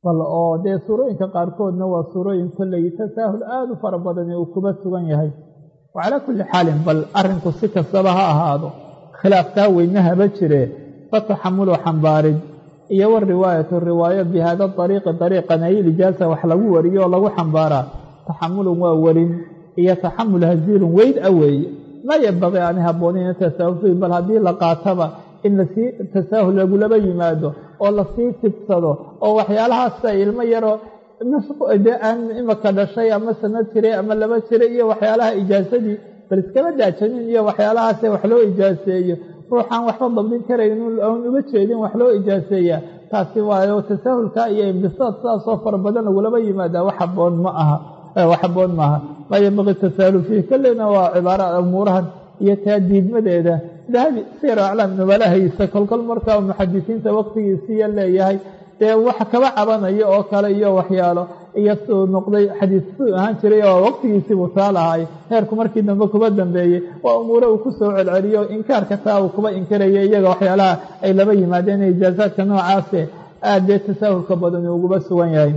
bal oo dee suurooyinka qaarkoodna waa suurooyin kolley tasaahul aada u fara badani uu kuba sugan yahay wa calaa kulli xaalin bal arrinku si kastaba ha ahaado khilaafkaa weyne haba jire fataxamulu xambaarid iyo wariwaayatu riwaayo bi hada ariiqi ariiqan ay ilijaasa wax lagu wariyo oo lagu xambaaraa taxamulun waa werin iyo taxamul haziirun weyd a weeye maa yambaqii ani habboonayn tasaahul fiih bal haddii la qaataba in lasii tasaahul lagulaba yimaado oo lasii tidsado oo waxyaalahaasa ilmo yaroo dee aan imaka dhashay ama sanad jiray ama laba jiray iyo waxyaalaha ijaasadii bal iskaba daajanin iyo waxyaalahaase wax loo ijaaseeyo ruuxaan waxba dabdin karayn aan uga jeedin wax loo ijaaseeyaa taasi waayo tasaahulka iyo imbisaad sidaasoo fara badan lagulaba yimaadaa wax haboon ma aha wax haboon maaha maa yambaqi tasaahulu fiih kolleyna waa cibaara umuurahan iyo taa diidmadeeda dahabi sir aclaam nubalahaisa kolkol markaa muxadisiinta waqtigiisiiya leeyahay dee wax kaba cabanayo oo kale iyo waxyaalo iyo suu noqday xadiis suu ahaan jiray oo waqtigiisiibuu taa lahaay heerku markii dambe kuba dambeeyey waa umuure uu ku soo celceliyo inkaarka taa uu kuba inkiraya iyaga waxyaalaha ay laba yimaadeen ijaasaadka noocaase aad dee tasaahulka badan uguba sugan yahay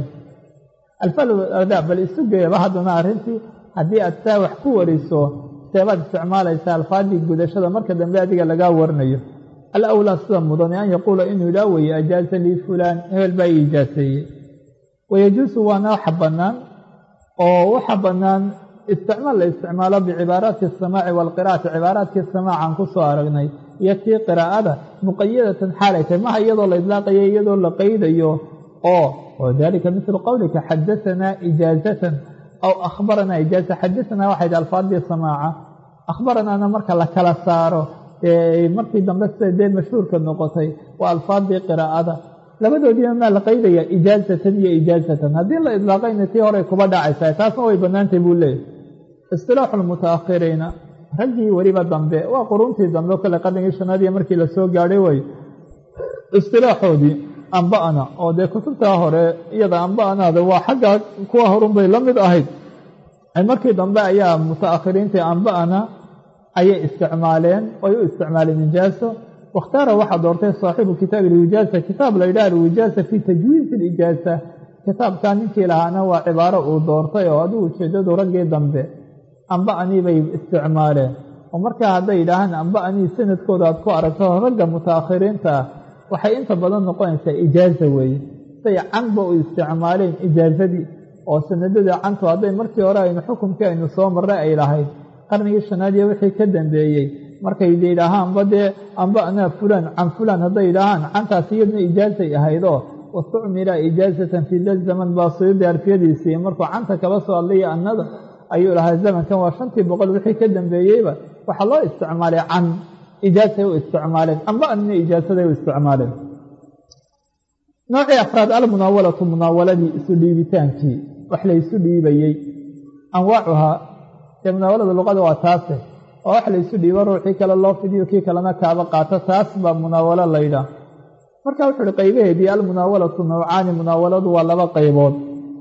alfalda bal isu geeyaba haddana arrintii haddii aad saa wax ku wariso seebaad isticmaalaysaa alfaadii gudashada marka dambe adiga lagaa warinayo alawlaa sida mudane an yaquula inuu idhaa weye ajaaza lii fulaan hebel baa ii ijaaseeyey wayajuusu waana waxa bannaan oo waxa bannaan isticmaal la isticmaalo bicibaaraati asamaaci waalqira'ati cibaaraadkii samaacan ku soo aragnay iyo tii qiraa'ada muqayadatan xaalay tahay maha iyadoo la idlaaqayo iyadoo la qaydayo oo wadalika mislu qowlika xadaanaa ijaazatan aw akhbaranaa ijaaza xadaanaa waxay dhi alfaadii samaaca akhbaranaana marka la kala saaro markii dambe sida dee mashhuurka noqotay waa alfaadii qiraa'ada labadoodiina maa la qaydaya ijaazatan iyo ijaazatan haddii la idlaaqayna tii horey kuba dhacaysa taasna way bannaantay buu leeyahy istilaaxu lmutaakhiriina raggii weliba dambe waa quruntii dambe kale qarnigii shanaad iyo markii lasoo gaadhay way istilaaxoodii amba'ana oo dee kutubtaa hore iyada amba'anaada waa xagga kuwa horunbay la mid ahayd markii dambe ayaa mutaakhiriintii amba'ana ayay isticmaaleen oy u isticmaaleen ijaaso wakhtaara waxaa doortay saaxibu kitaabi alwijaasa kitaab la yidhaha alwijaasa fii tajwiizi alijaasa kitaabkaa ninkii lahaana waa cibaaro uu doortay oo adigu ujeedadu raggii dambe amba'anii bay isticmaaleen oo markaa hadday yidhaahaan amba'anii sanadkooda aad ku aragto ragga mutaakhiriinta ah waxay inta badan noqonaysaa ijaaza weeye say canba u isticmaaleen ijaazadii oo sanadada cantu hadday markii hore aynu xukumkii aynu soo marray ay lahayd qarnigii shanaad iyo wixii ka dambeeyey markay yidhaahaanba dee amba'naa fulaan can fulaan hadday yidhaahaan cantaas iyaduna ijaazay ahaydoo wastucmila ijaazatan fii da zaman baa suyuudi arfiyadiisii markuu canta kaba soo hadlaya annada ayuu lahaa zamankan waa shantii boqol wixii ka dambeeyeyba waxaa loo isticmaalay can ijaasay u isticmaaleen amba'nina ijaasaday u isticmaaleen noocii afraad almunaawalatu munaawaladii isu dhiibitaankii wax laysu dhiibayey anwaacuhaa dee munaawalada luqada waa taase oo wax laysu dhiibo ruuxii kale loo fidiyo kii kalena kaaba qaato taas baa munaawalo laydhaah marka wuxu uhi qaybaheedii almunaawalatu nawcaani munaawaladu waa laba qaybood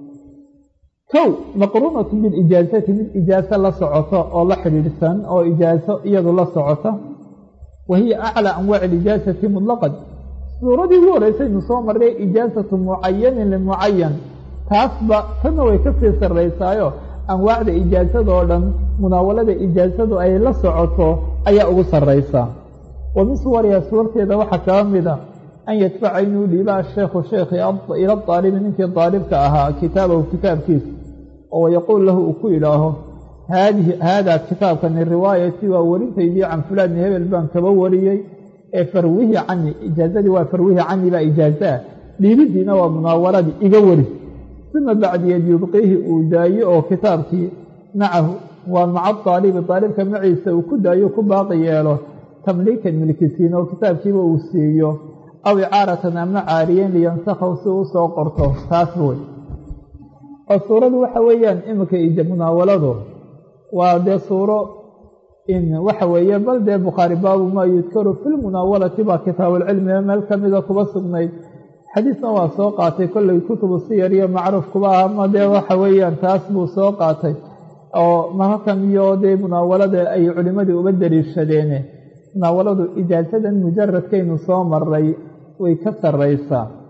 kow maqruunatu bilijaasati mid ijaaso la socoto oo la xidhiidhsan oo ijaaso iyadu la socota wa hiya aclaa anwaaci alijaasati mutlaqan suuradii ugu horeysaynu soo marray ijaasatu mucayanin limucayan taasba tanna way kasii sarraysaayo anwaacda ijaasadaoo dhan munaawalada ijaasadu ay la socoto ayaa ugu sarraysaa wa min suwariha suurteeda waxaa kaba mida an yadfaca inuu dhiiba asheekhu sheekhi ila aalibi ninkii daalibka ahaa kitaabahu kitaabkiisa oo wayaquul lahu uu ku idhaaho haadihi haadaa kitaabkani riwaayatii waa werintaydii can fulaani hebel baan kaba wariyey ee farwihi cani ijaazadii waa farwihi cani baa ijaazaa dhiibidiina waa munaawaladii iga wari uma bacdiyeed yubqiihi uu daayo oo kitaabkii macahu waa maca aalibi aalibka maciisa uu ku daayo ku baaqi yeelo tamliikan milkisiin oo kitaabkiiba uu siiyo aw icaaratan ama caariyen liyansakhaw si uu soo qorto taas wey oo suuradu waxa weeyaan iminka munaawaladu waa dee suuro in waxa weeye bal dee bukhaari baabu maa yudkaru fi lmunaawalati baa kitaabuulcilmiga meel kamida kuba sugnayd xadiisna waa soo qaatay kollay kutubu siyar iyo macruuf kuba ah ama dee waxa weeyaan taas buu soo qaatay oo mararkan iyo dee munaawalada ay culimmadii uba daliishadeene munaawaladu ijaasadan mujaradkaynu soo maray way ka sarraysaa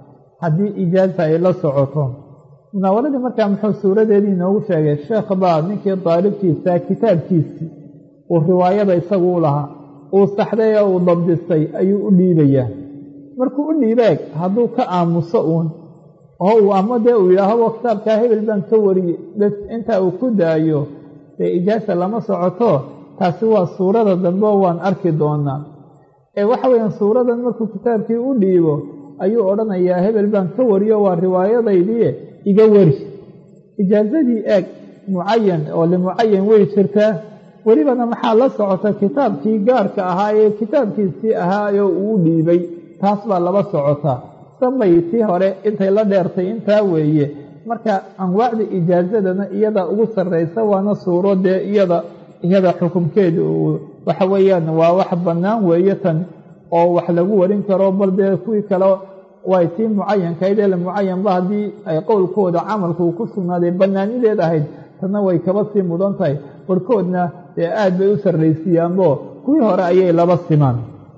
haddii ijaaza ay la socoto munaawaladii markaa muxuu suuradeedii inoogu sheegay sheekh baa ninkii daalibkiisa kitaabkiisii uu riwaayada isagu u lahaa uu saxday ee uu dabdistay ayuu u dhiibayaa markuu u dhiibeeg hadduu ka aamuso uun oo uu ama dee uu yidhaahdo kitaabkaa hebel baan ka wariyey bes intaa uu ku daayo dee ijaasa lama socoto taasi waa suurada dambe oo waan arki doonaa ee waxa weeyaan suuradan markuu kitaabkii u dhiibo ayuu odhanayaa hebel baan ka wariyo waa riwaayadaydii iga wari ijaazadii eeg mucayan oo limucayan way jirtaa welibana maxaa la socota kitaabkii gaarka ahaa ee kitaabkiisii ahaayoo uu dhiibay taas baa laba socotaa sambay tii hore intay la dheertay intaa weeye marka anwaacda ijaazadana iyada ugu sarraysa waana suuro dee iyada iyada xukunkeeda waxa weeyaan waa wax bannaan weeye tan oo wax lagu warin karo bal dee kuwii kale way tii mucayankahayd ee mucayanba haddii ay qowlkooda camalku ku sugnaaday bannaanideed ahayd tanna way kaba sii mudan tahay barhkoodna dee aad bay u sarraysiiyaanbo kuwii hore ayay laba simaan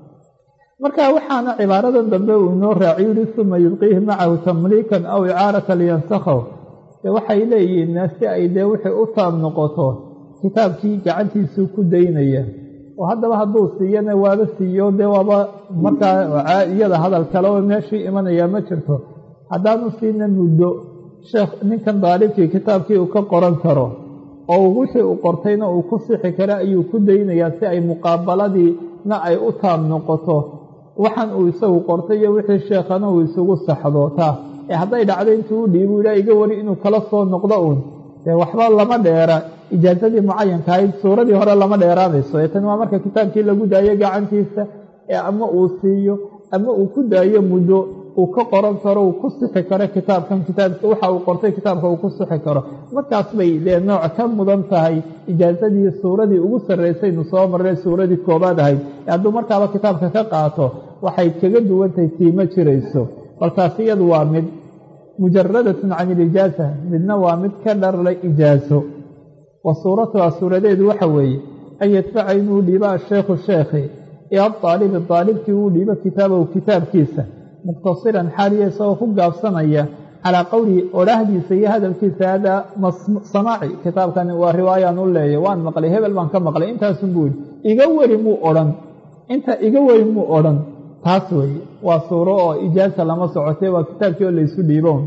marka waxaana cibaaradan dambe uu inoo raaciy yihi suma yubqiihi macahu tamliikan aw icaarata liyansakhaw dee waxay leeyihiin si ay dee wixii u taab noqoto kitaabkii gacantiisuu ku daynaya oo haddaba hadduu siiyana waaba siiyo dee waaba markaa iyada hadal kale oo meeshii imanayaa ma jirto haddaanu siina muddo sheekh ninkan daalibkii kitaabkii uu ka qoran karo oo wixii uu qortayna uu ku sixi karo ayuu ku daynayaa si ay muqaabaladiina ay u taab noqoto waxaan uu isagu qortay iyo wixii sheekhana uu isugu saxdo taa ee hadday dhacdo intuu u dhiibu ilaa iga wari inuu kala soo noqdo uun dee waxba lama dheera ijaazadii mucayanka ahayd suuradii hore lama dheeraanayso ee tani waa marka kitaabkii lagu daayo gacantiisa ee ama uu siiyo ama uu ku daayo muddo uu ka qoran karo uu ku sixi karo kitaabkan kitaabka waxa uu qortay kitaabka uu ku sixi karo markaas bay dee nooc ka mudan tahay ijaazadii suuradii ugu sarraysaynu soo marray suuradii koobaad ahayd ee hadduu markaaba kitaabka ka qaato waxay kaga duwantahay tiima jirayso bal taas iyadu waa mid mujaradatun can ilijaaza midna waa mid ka dharla ijaaso wa suuratuha suuradeedu waxa weeye an yadfaca inuu dhiibo asheekhu sheekhi ila daalibi daalibkii uu dhiibo kitaabahu kitaabkiisa muqtasiran xaaliya isagoo ku gaabsanaya calaa qowlihi odhaahdiisa iyo hadalkiisa hadaa samaaci kitaabkani waa riwaayaan u leeya waan maqlay hebel baan ka maqlay intaasun buu yidhi iga weri muu odhan inta iga weri muu odhan taas weeye waa suuro oo ijaasa lama socotay waa kitaabkii oo laysu dhiibown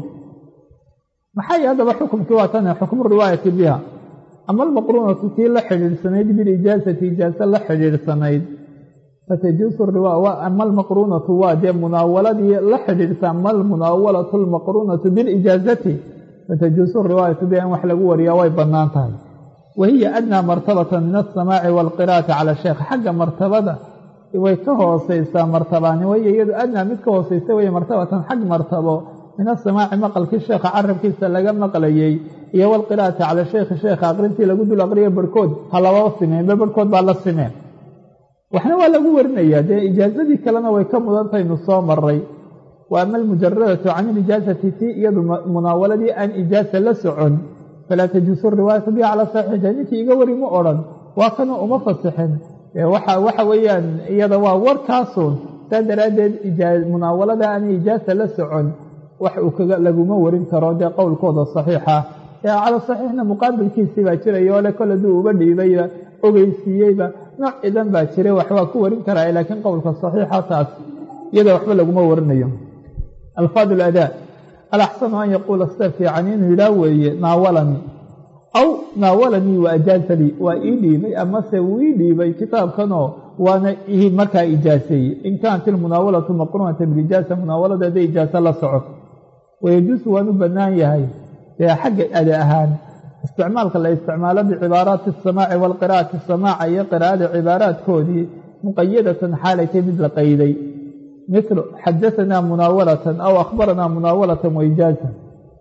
maxay haddaba xukumkii waa tane xukmu riwaayati biha ama almaqruunatu tii la xidhiidhsanayd bilijaasati ijaaso la xidhiidhsanayd fatajuusu ama almaqruunatu waa dee munaawaladii la xidhiidhsa ama almunaawalatu almaqruunatu bilijaazati fatajuusu riwaayatu biha in wax lagu wariyaa way bannaan tahay wa hiya adnaa martabatan min alsamaaci waalqiraa'ati cala sheekh xagga martabada way ka hooseysaa martabaani waya iyadu adnaa mid ka hooseysa weye martabatan xag martabo min asamaaci maqalkii sheekha carabkiisa laga maqlayey iyo walqiraa'ati cala sheekhi sheekha aqrintii lagu dul aqriyo barhkood ha lababa simeenba barhkood baa la simeen waxna waa lagu warinayaa dee ijaazadii kalena way ka mudantaynu soo maray wa ama almujaradatu can ilijaazati tii iyadu munaawaladii aan ijaasa la socon falaa tajuusu riwaayatu biha cala saxiixa ninkii iga wari ma odhan waa kana uma fasixin waxa weeyaan iyada waa warkaasun saa daraaddeed munaawalada aan ijaasa la socon wax uu kaga laguma warin karo dee qowlkooda saxiixa ee cala saxiixna muqaabilkiisii baa jiraya oo le kol hadduu uba dhiibayba ogeysiiyeyba nooc cidan baa jiray wax waa ku warin karaa laakiin qowlka saxiixa taas iyada waxba laguma warinayo alfaad aladaa alaxsanu an yaquula sida fiican inuu yidhaah weeye naawalanii aw naawalanii wa ajaazalii waa ii dhiibay amase wuu ii dhiibay kitaabkanoo waana markaa ijaaseeyey in kaanat ilmunaawalatu maqruunata bilijaasa munaawalada hadday ijaasa la socoto wayajuusu waan u bannaan yahay dee xagga ada ahaan isticmaalka la isticmaalo bicibaaraati asamaaci waalqiraa'ati samaaca iyo qiraa'ada cibaaraadkoodii muqayadatan xaalaytay mid la qayday mithlu xadahanaa munaawalatan aw akhbaranaa munaawalatan waijaaza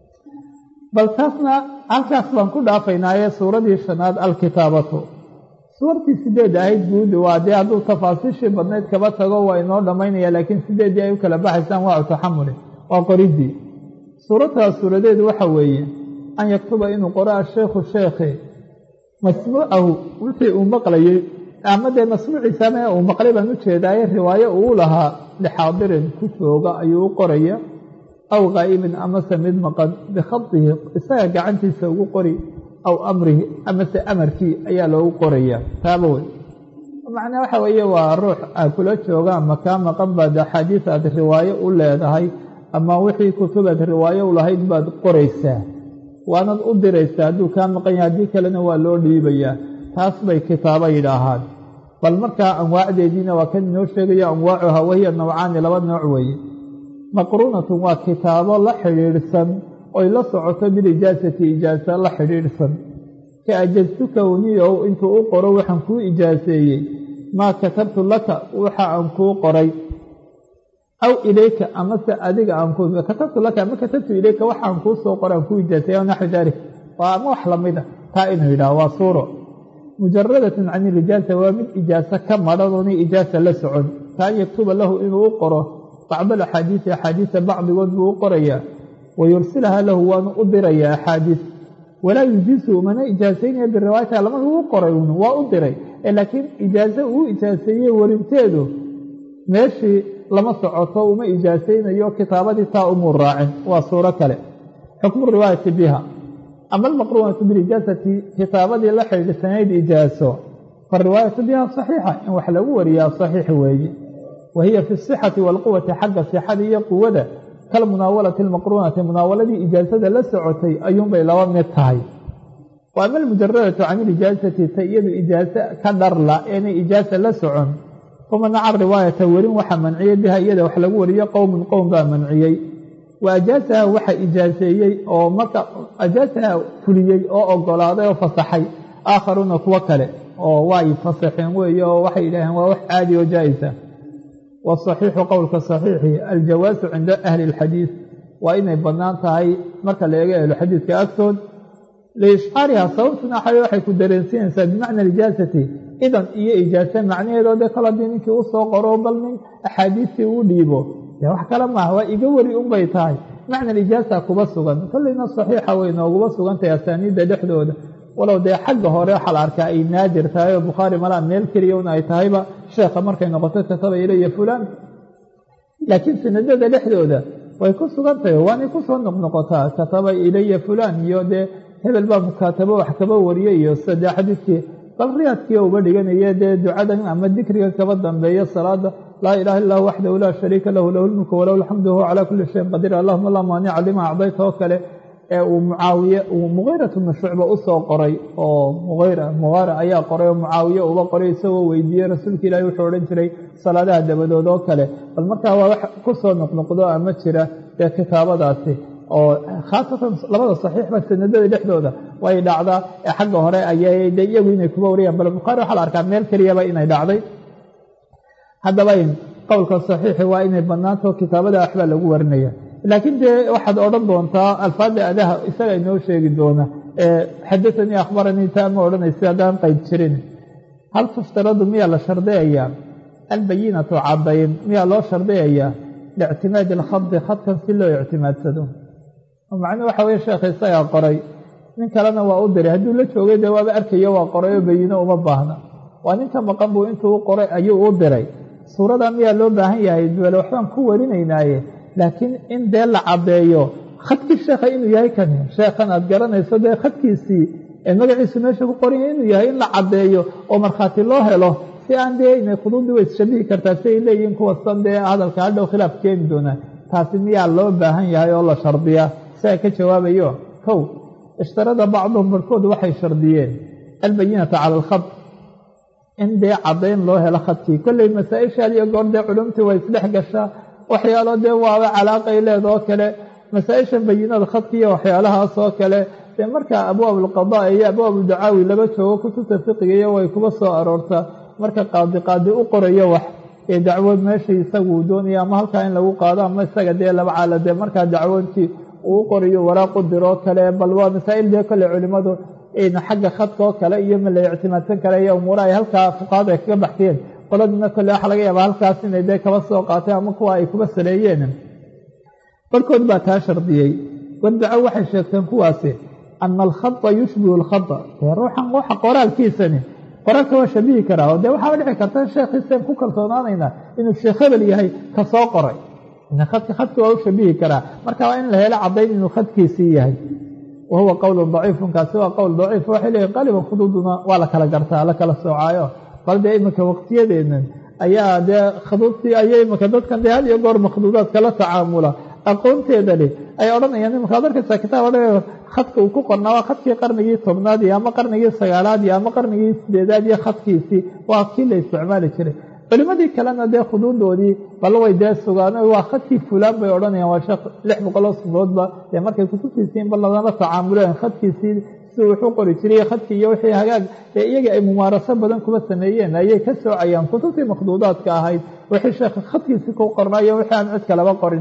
bal taasna halkaas baan ku dhaafaynaaye suuradii shanaad alkitaabatu suurtii sideed ahayd guud waa dee hadduu tafaasiishii badnayd kaba tago waa inoo dhammaynaya laakiin sideeddii ay u kala baxaysaan waa taxamuli waa qoridii suuradtaas suuradeedu waxa weeye an yaktuba inuu qoro asheekhu sheekhi masmuucahu wixii uu maqlayey ama dee masmuuciisana uu maqlay baan u jeedaaye riwaayo uu lahaa lixaadirin ku jooga ayuu u qoraya aw ghaa'ibin amase mid maqan bikhadihi isaga gacantiisa ugu qori aw amrihi amase amarkii ayaa loogu qoraya taaba wey macnaa waxa weeye waa ruux aad kula jooga ama kaa maqan baad axaadiis aad riwaayo u leedahay ama wixii kutubaad riwaayo u lahayd baad qoraysaa waanad u diraysaa hadduu kaa maqan yahay haddii kalena waa loo dhiibayaa taas bay kitaabo yidhaahaan bal markaa anwaacdeediina waa kan inoo sheegayo anwaacuha wahiya nawcaani laba nooc weeye maqruunatun waa kitaabo la xidhiidhsan oy la socoto bilijaasati ijaasa la xidhiidhsan ka ajaztuka uniyow intuu u qoro waxaan kuu ijaaseeyey maa katabtu laka waxa aan kuu qoray aw ilayka amase adiga aan ku katabtu laka ama katabtu ilayka waxaan kuu soo qoray aan kuu ijaaseeyey naxwi dalik waa ama wax lamid a taa inuu yidhaha waa suuro mujaradatun can ilijaasa waa mid ijaasa ka madhan oona ijaasa la socon kaan yaktuba lahu inuu u qoro bacd alaxaadiisi axaadiisa bacdigood buu u qorayaa wayursilaha lahu waanu u dirayaa axaadiis walaa yujiisu mana ijaasaynaya biriwaayata lama uu qoray un waa u diray laakiin ijaaso uu ijaaseeyey warinteedu meeshii lama socoto uma ijaasaynayo kitaabadii taa umuu raacin waa suuro kale xukmu riwaayati biha ama almaqruunatu bilijaasati kitaabadii la xidhiidhsanayd ijaaso fariwaayatu biha saxiixa in wax lagu wariyaa saxiix weeye wa hiya fi sixati waalquwati xagga sixada iyo quwada kalmunaawalati almaqruunati munaawaladii ijaasada la socotay ayuunbay laba mid tahay wa ama almujaradatu can ilijaasati ta iyadu ijaaso ka dharla eenay ijaasa la socon famanaca riwaayata werin waxaa manciyey biha iyada wax lagu wariyo qowmun qowm baa manciyey wa ajaasaha waxa ijaaseeyey oo marka ajaasaha fuliyey oo ogolaaday oo fasaxay aakharuuna kuwo kale oo way fasaxeen weeye oo waxay yidhaaheen waa wax caadi oo jaa-isa wasaxiixu qowlka saxiixi aljawaasu cinda ahli اlxadiid waa inay bannaan tahay marka la eego ahluxadiidka agtood liishcaariha sababtuna xale waxay ku dareensiinaysaa bimacna ijaasati idan iyo ijaase macnaheedoo dee kol haddii ninkii u soo qoro bal nin axaadiistii uu dhiibo dee wax kale maaha waa iga weri unbay tahay macna ijaasa kuba sugan kolleyna saxiixa way nooguba sugantahay asaaniidda dhexdooda walow dee xagga hore waxaa la arkaa ay naadir tahay oo bukhaari malaa meel keliya un ay tahayba sheekha markay noqoto kataba ilaya fulaan laakiin sanadada dhexdooda way ku sugan tahay waanay kusoo noqnoqotaa kataba ilaya fulaan iyo dee hebel baa mukaatabo wax kaba wariye iyo sadee xadiidkii bal riyaadkii uba dhiganaya dee ducadan ama dikriga kaba dambeeya salaada laa ilaha illa waxdahu laa shariika lahu lahu lmulku walahu alxamdu huwa calaa kuli shayin qadiir allahuma laa maanica lima acdayta oo kale ee uu mucaawiye uu mugiirat bnu shucba usoo qoray oo muira mugaara ayaa qoray oo mucaawiye uba qoray isagoo weydiiyey rasuulka ilaahi wuxuu odhan jiray salaadaha dabadood oo kale bal markaa waa wax kusoo noqnoqdo ama jira dee kitaabadaasi oo khaasatan labada saxiixba sanadada dhexdooda way dhacdaa ee xagga hore ayay de iyagu inay kuba wariyaan bal bukhaari waxaa la arkaa meel keliyaba inay dhacday haddaba qowlka saxiixi waa inay bannaanto kitaabada waxbaa lagu warinaya laakiin dee waxaad odhan doontaa alfaada adaha isaga inoo sheegi doona xadaanii akhbaranii taa ma odhanaysa haddaan qeyd jirin hal tuftaradu miyaa la shardiyayaa albayinatu caddayn miyaa loo shardiyayaa liictimaadi alkhadi khadkan si loo ictimaadsado macnuu waxa weye sheekha isagaa qoray nin kalena waa u diray hadduu la joogay dee waaba arkayo waa qoray oo bayino uma baahna waa ninka maqan buu intuu u qoray ayuu u diray suuradaa miyaa loo baahan yahay duwale waxbaan ku warinaynaaye laakiin in dee la caddeeyo khadkii sheekha inuu yahay kani sheekhan aad garanayso dee khadkiisii ee magaciisu meesha ku qoranya inuu yahay in la caddeeyo oo markhaati loo helo si aan dee inay khuduudii way isshabihi kartaa si ay leeyihiin kuwasan dee hadalka hadhow khilaaf keeni doonaa taasi miyaa loo baahan yahay oo la shardiyaa siaa ka jawaabayo kow ishtarada bacduhum barhkood waxay shardiyeen albayinata cala alkhad in dee caddayn loo helo khadkii kolley masaa-ishaad iyo goor dee culumtii way isdhex gashaa waxyaalo dee waaba calaaqay leeda oo kale masaa-isha bayinada khadki iyo waxyaalahaas oo kale dee markaa abwaab alqadaa iyo abwaab dacaawi laba joogo kutubta fiqigiiyo way kuba soo aroortaa marka qaadi qaadi u qorayo wax ee dacwood meeshii isaguu doonaya ama halkaa in lagu qaado ama isaga dee laba caala dee markaa dacwoodkii uu qorayo waraaqu diroo kale bal waa masaa'il dee kolley culimmadu xagga khadka oo kale iyo ma la ictimaadsan kale iyo umuura ay halkaa fuqaada ay kaga baxtiyeen qoladina kolle waxa laga yaabaa halkaas inay dee kaba soo qaateen ama kuwa ay kuba saleeyeen barhkood baa taa shardiyey wardaco waxay sheegteen kuwaasi ana alkhada yushbihu alkhada dee ruuxan waxa qoraalkiisani qoraalka waa shabihi karaa oo dee waxaaba dhici karta sheekhiiseen ku kalsoonaanaynaa inuu sheekh hebel yahay ka soo qoray khadki khadki waa u shabihi karaa marka waa in la helo caddayn inuu khadkiisii yahay wa huwa qowlun daciifun kaasi waa qowl daciif waxay leeyihin qaliban khuduuduna waa la kala gartaa la kala soocaayo bal dee iminka waqtiyadeennan ayaa dee khuduudtii ayay iminka dadkan dee had iyo goor makhduudaad kala tacaamula aqoonteeda leh ay odhanayaan iminka ad arkaysaa kitaab odhanayo khadka uu ku qornaa waa khadkii qarnigii tobnaad iyo ama qarnigii sagaalaad iyo ama qarnigii sideedaad iyo khadkiisii waa kii la isticmaali jiray culimadii kalena dee khuduudoodii bal way dee sugaan waa khadkii fulaan bay odhanayaan waa sheekh lix boqoloo sunoodba dee markay kutubtiisii in bal ladala tacaamuleen khadkiisii si wuxuu qori jiray khadkii iyo wixii hagaag ee iyaga ay mumaaraso badan kuba sameeyeen ayay ka soocayaan kutubtii makhduudaadka ahayd wixii sheekha khadkiisii ku qornayo wixii aan cid kalaba qorin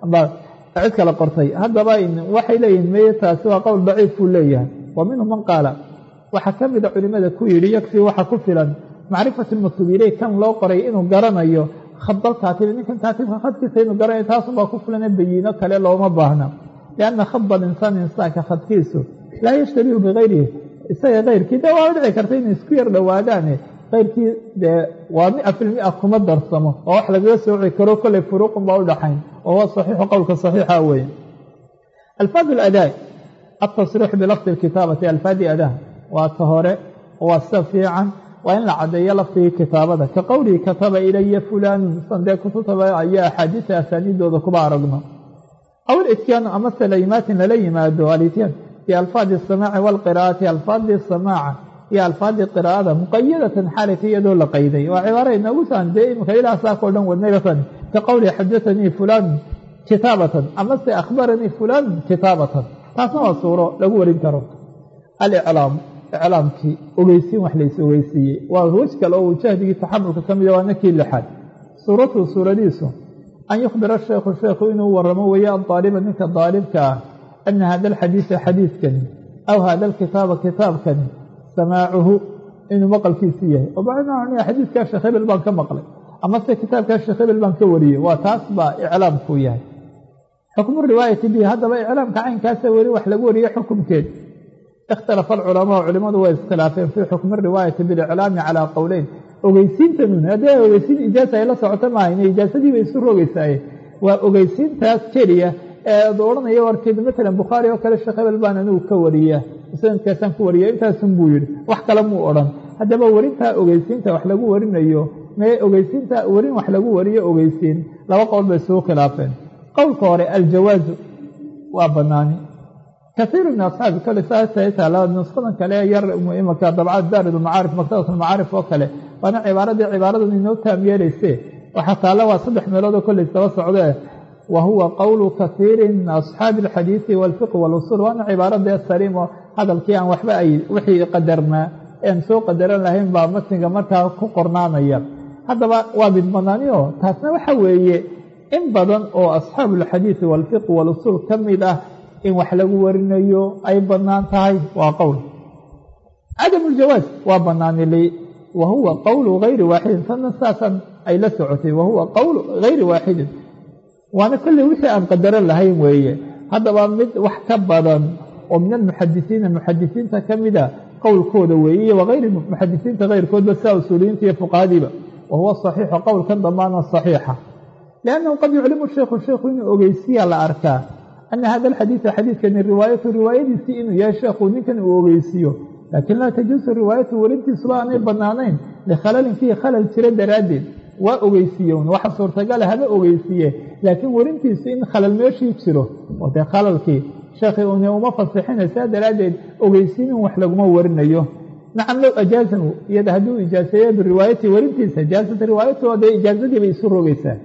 cid kala qortay haddaba waxay leeyihin meye taasi waa qowl daciif buu leeyahay wa minhu man qaala waxaa ka mida culimada ku yidhi yakfii waxa ku filan macrifatu lmaktuub iley kan loo qoray inuu garanayo khadal kaatibi ninkan kaatibka khadkiisa inuu garanayo taasunbaa ku filane bayiino kale looma baahna lianna khada linsaani insaanka khadkiisu laa yashtabihu bikayrihi isaga kayrkii dee waa dhici karta inay isku yar dhowaadaane kayrkii dee waa mia filmia kuma darsamo oo wax lagaga sooci karo kolley furuuqun baa u dhaxayn wa huwa saxiixu qowlka saxiixa weeye alfaad aladaa altasriixu bilafdi lkitaabati alfaadi adaa waa ta hore waa sida fiican waa in la caddeeyo lafdigii kitaabada ka qowlihi kataba ilaya fulaanun sandee kututaba ayaa axaadiisa asaaniidooda kuba aragno aw ilityaanu amase laimaatin lala yimaado alityaan bialfaadi asamaaci waalqiraa'ati alfaadii samaaca iyo alfaadii qiraa'ada muqayadatan xaalika iyadoo la qayday waa cibaara inoogu saan dee iminka ilaa saakao dhan wadnayratan ka qowlihi xadaanii fulaanun kitaabatan amase akhbaranii fulaanun kitaabatan taasna waa suuro lagu warin karo aliclaamu iclaamkii ogeysiin wax lays ogeysiiyey waa wej kale oo jahdigii taxamulka ka mida waana kii lixaad suuratuhu suuradiisu an yukhbira sheekhu sheekhu inuu waramo weeye adaaliba ninka daalibka ah ana hada alxadiisa xadiidkani aw hada alkitaaba kitaabkani samaacuhu inuu maqalkiisi yahay oo macnaa xadiidkaa sheekh hebel baan ka maqlay amase kitaabkaa sheekh hebel baan ka wariyey waa taas baa iclaamkuu yahay xukmu riwaayati bihi haddaba iclaamka caynkaasa weli wax lagu wariye xukumkeed ikhtalafa alculamaa culimadu way iskhilaafeen fii xukmi riwaayati biliclaami calaa qowleyn ogeysiintanun haddii ogeysiin ijaasa ay la socoto maahayn ijaasadii bay isu rogeysaaye waa ogeysiintaas keliya ee ad odhanaya warkeed matalan bukhaari oo kale sheekh hebel baan anigu ka wariya sanadkaasaan ku wariya intaasun buu yidhi wax kale muu odhan haddaba werintaa ogeysiinta wax lagu warinayo mee ogeysiinta werin wax lagu wariyo ogeysiin laba qowl bay isugu khilaafeen qowlka hore aljawaazu waa banaani kaiiru min asxaabi kale saasataala nusqadan kale yar imaka dabcad daarid macaarif maktabat almacaarif oo kale waana cibaaradii cibaaradan inoo taam yeelayse waxaa taalla waa saddex meeloodoo kolley saba socdee wa huwa qowlu kaiiri min asxaabi alxadiidi walfiqi walusuul waana cibaaradee saliim oo hadalkii aan waxba ay wixii qadarnaa ean soo qadaran lahayn baa matniga markaa ku qornaanaya haddaba waa mid banaanioo taasna waxa weeye in badan oo asxaabu alxadiidi walfiqi walusuul ka mid ah in wax lagu warinayo ay bannaan tahay waa qowl cadamu ljawaaz waa banaanilay wa huwa qowlu gayri waaxidin tanna saasan ay la socotay wa huwa qowlu gayri waaxidin waana kolley wixii aan qadaran lahayn weeye haddaba mid wax ka badan oo min almuxadisiina muxadisiinta ka mida qowlkooda weeye iyo wagayri muxadisiinta kayrkoodba saa usuuliyiinta iyo fuqahadiiba wa huwa saxiixu qowlkan damaana saxiixa liannahu qad yuclimu sheikhu sheikhu inuu ogeysiya la arkaa ana hada alxadiida xadiidkani riwaayatu riwaayadiisii inuu yahay sheekhu ninkan uu ogeysiiyo laakiin laa tajuusu riwaayatu werintiisuba aanay bannaanayn likhalalin fiihi khalal jira daraaddeed waa ogeysiiye un waxa suurtagala haba ogeysiiye laakiin werintiisu in khalal meeshii jiro oo dee khalalkii sheekhi une uma fasixina saa daraaddeed ogeysiin in wax laguma warinayo nacam low ajaazahu iyada hadduu ijaaseeyo biriwaayati werintiisa jaazat riwaayatu dee ijaazadii bay isu rogeysaa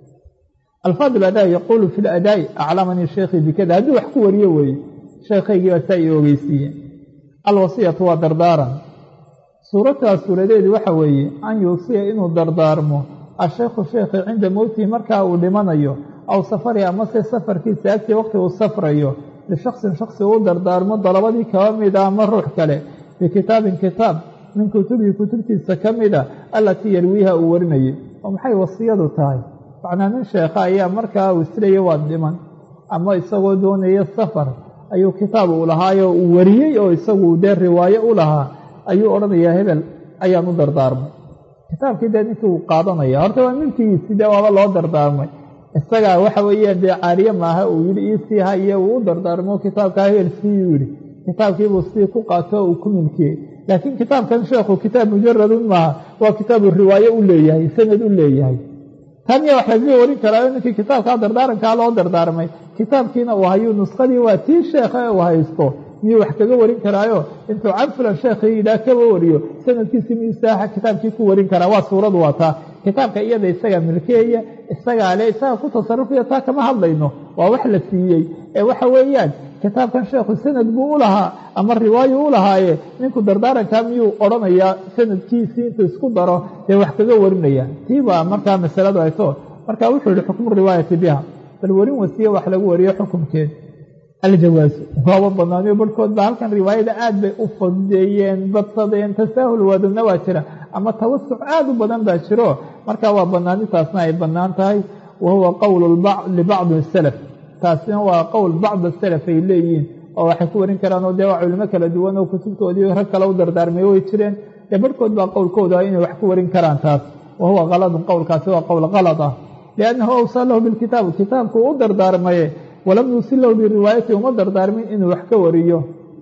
alfaad aladaa yaquulu fi ladaa'i aclamanii sheekhii bikada hadduu wax ku wariyo weeye sheekhaygii baa saa ii ogeysiiye alwasiyatu waa dardaaran suurataas suuradeedii waxa weeye an yuusiya inuu dardaarmo asheekhu sheekhi cinda mowtihi markaa uu dhimanayo aw safari amase safarkiisa agtii waqti uu safrayo lishaksin shaksi uu dardaarmo dalabadii kaba mida ama ruux kale bikitaabin kitaab min kutubihi kutubtiisa ka mida allatii yarwiiha uu warinayay oo maxay wasiyadu tahay macnaa nin sheekha ayaa markaa uu isleeya waa dhiman ama isagoo doonaya safar ayuu kitaab uu lahaayo uu wariyey oo isagu dee riwaayo u lahaa ayuu odhanayaa hebel ayaan u dardaarmay kitaabkii dee ninkii uu qaadanaya horta waa milkigiisii dee waaba loo dardaarmay isagaa waxa weeyaan dee caariye maaha uu yidhi iisii haye uu u dardaarmo kitaabkaa heel siiyuu yidhi kitaabkiibuu sii ku qaato uu ku milkiyey laakiin kitaabkan sheekhu kitaab mujaradun maaha waa kitaabu riwaaye u leeyahay sanad u leeyahay taniya wax lagaga warin karaayo ninkii kitaabkaa dardaarankaa loo dardaarmay kitaabkiina uu hayu nuskadii waa tii sheekha uu haysto miyuu wax kaga warin karaayo intuu can fulan sheekhii yidhaah kaba wariyo sanadkiisi miyuu saaxa kitaabkii ku warin karaa waa suuradu waa taa kitaabka iyada isagaa milkeeya isagaa le isaga ku tasarufaya taa kama hadlayno waa wax la siiyey ee waxa weeyaan kitaabkan sheekhu sanad buu u lahaa ama riwaayo u lahaaye ninku dardaarankaa miyuu odhanayaa sanadkiisii intuu isku daro dee wax kaga warinaya tii baa markaa masaladu ayto marka wuxuu yihi xukmu riwaayati biha bal warin wasiye wax lagu wariyo xukumkeed aljawaasu waaba banaaniyo barhkood ba halkan riwaayada aad bay u fadeeyeen badsadeen tasaahul wadana waa jira ama tawasuc aad u badan baa jiro marka waa banaanitaasna ay banaan tahay wa huwa qowl libacdi salaf taasina waa qowl bacd salaf ay leeyihiin oo waxay ku warin karaan oo dee waa culimo kala duwan oo kutubtoodii rag kale u dardaarmay way jireen dee barhkood baa qowlkooda inay wax ku warin karaan taas wa huwa kaladun qowlkaasi waa qowl kalad ah liannahu awsaa lahu bilkitaab kitaabku u dardaarmaye walam yuusil lahu biriwaayati uma dardaarmin inuu wax ka wariyo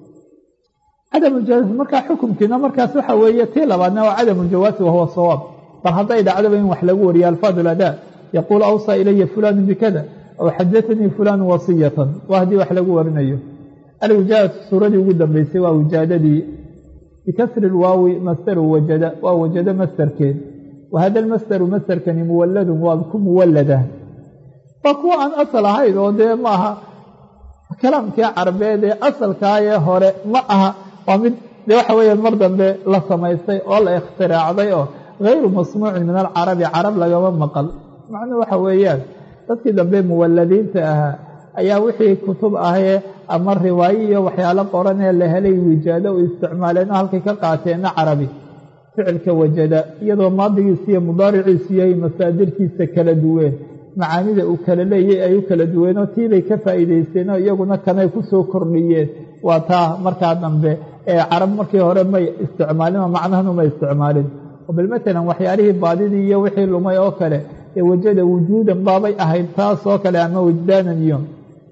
cadamuljawaasi markaa xukumkiina markaas waxa weeye tii labaadna waa cadamuljawaasi wahuwa sawaab bal hadday dhacdaba in wax lagu wariyo alfaad ladaa yaquulu awsaa ilaya fulanu bikada aw xadatanii fulanu wasiyatan waa haddii wax lagu warinayo alwijaadatu suuradii ugu dambeysay waa wijaadadii bikasri lwaawi masdaru wajada waa wajado masdarkeed wa hada lmasdaru masdarkani muwaladun waa ku muwalada waa kuwa aan asal ahayn oo dee ma aha kalaamkii carabeed ee asalkaayee hore ma aha waa mid dee waxa weeyaan mar dambe la samaystay oo la ikhtiraacday oo hayru masmuucin min alcarabi carab lagama maqal macnuhu waxa weeyaan dadkii dambe muwaladiinta ahaa ayaa wixii kutub ahee ama riwaayo iyo waxyaalo qoran ee la helay wijaado u isticmaaleen oo halkay ka qaateenna carabi ficilka wajada iyadoo maadigiisa iyo mudaariciisu yahay masaadirtiisa kala duween macaanida uu kala leeyay ay u kala duweenoo tiibay ka faa'iidaysteenoo iyaguna kanay ku soo kordhiyeen waa taa markaa dambe ee carab markii hore may isticmaalin oo macnahanu may isticmaalin bal matalan waxyaalihii baadidii iyo wixii lumay oo kale ee wajada wujuudan baabay ahayd taas oo kale ama wajdaanan iyo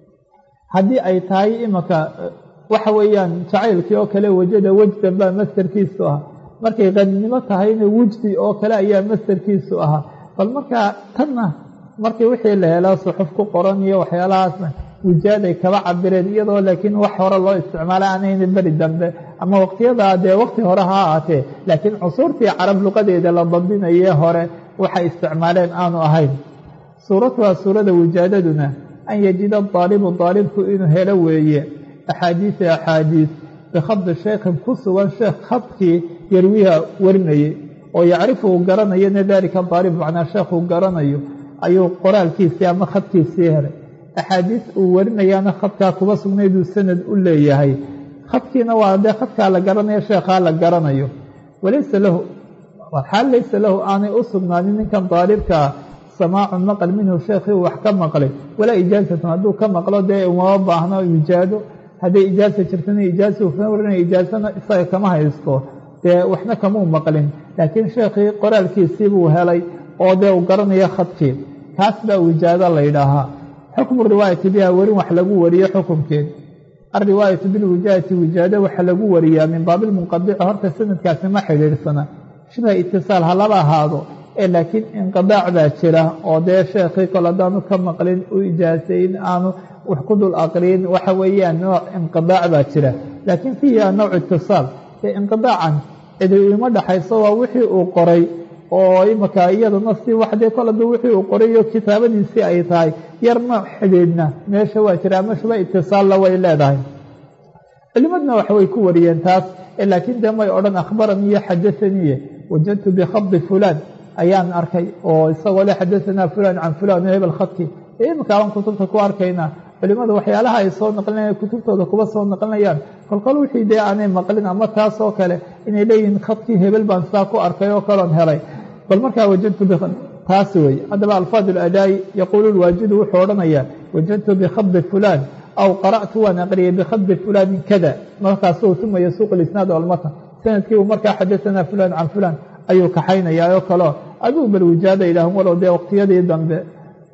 haddii ay tahay imanka waxa weeyaan jacaylkii oo kale wajada wejdan baa mastarkiisu ah markay qaninimo tahayna wujdi oo kale ayaa mastarkiisu ahaa bal markaa tanna markii wixii la helaa suxuf ku qoran iyo waxyaalahaasna wujaaday kaba cabireen iyadoo laakiin wax hore loo isticmaala aanayna beri dambe ama waqtiyadaa dee waqti hore ha ahaatee laakiin cusuurtii carab luqadeeda la dabdinayee hore waxay isticmaaleen aanu ahayn suuratuha suurada wijaadaduna an yajida daalibu daalibku inuu helo weeye axaadiisa axaadiis bikhadi shaykhin ku sugan sheekh khadkii yarwiha warinayay oo yacrifu uu garanayona daalika daalib macnaa sheekhuu garanayo ayuu qoraalkiisii ama khadkiisii helay axaadiis uu warinayaana khadkaa kuba sugnayduu sanad u leeyahay khadkiina waa dee khadkaa la garanayo sheekhaa la garanayo walaysa lahu xaal laysa lahu aanay u sugnaanin ninkan daalibkaa samaacun maqal minhu sheekhii uu wax ka maqlay walaa ijaasatun hadduu ka maqlo dee umama baahno ijaado hadday ijaasa jirtana ijaasa uu ka warinaya ijaasana isaga kama haysto dee waxna kamuu maqlin laakiin sheekhii qoraalkiisii buu helay oo dee uu garanayo khadkii taas baa wijaado la ydhaahaa xukmu riwaayati biha werin wax lagu wariyo xukumkeed alriwaayatu bilwijaadati wijaado waxa lagu wariyaa min baabilmunqadici horta sanadkaasi ma xidhiidhsana shibha itisaal ha laba ahaado ee laakiin inqidaac baa jira oo dee sheekhii kol haddaanu ka maqlin u ijaasayn aanu wax ku dul aqriin waxa weeyaan nooc inqidaac baa jira laakiin fiiha nooc itisaal ee inqidaacan cidi ima dhaxayso waa wixii uu qoray oo imaka iyaduna si waxdee kol hadduu wixii uu qorayo kitaabadiisii ay tahay yar nooc xidhiidhna meesha waa jira ama shuba itisaalla way leedahay culimadna wax way ku wariyeen taas laakiin dee may odhan akhbaranii iyo xadasaniye wajadtu bikhadi fulaan ayaan arkay oo isagoo le xadasanaa fulaan can fulaan o hebel khadki iminka aan kutubta ku arkaynaa culimada waxyaalaha ay soo naqlinayaan kutubtooda kuba soo naqlinayaan kolkol wixii dee aanay maqlin ama taas oo kale inay leeyihiin khadkii hebel baan saa ku arkay oo kaloon helay bal markaa wajadtu taas weeye haddaba alfaad aladaa'i yaquulu lwaajidu wuxuu odhanayaa wajadtu bikhadi fulaan aw qara'tu waan aqriyay bikhadi fulaanin kada markaasuu uma yasuuq lisnaad almatan sanadkii uu markaa xadasanaa fulaan can fulaan ayuu kaxaynayaa oo kaleo aduu bal wijaada yidhaahn walow dee waqtiyadii dambe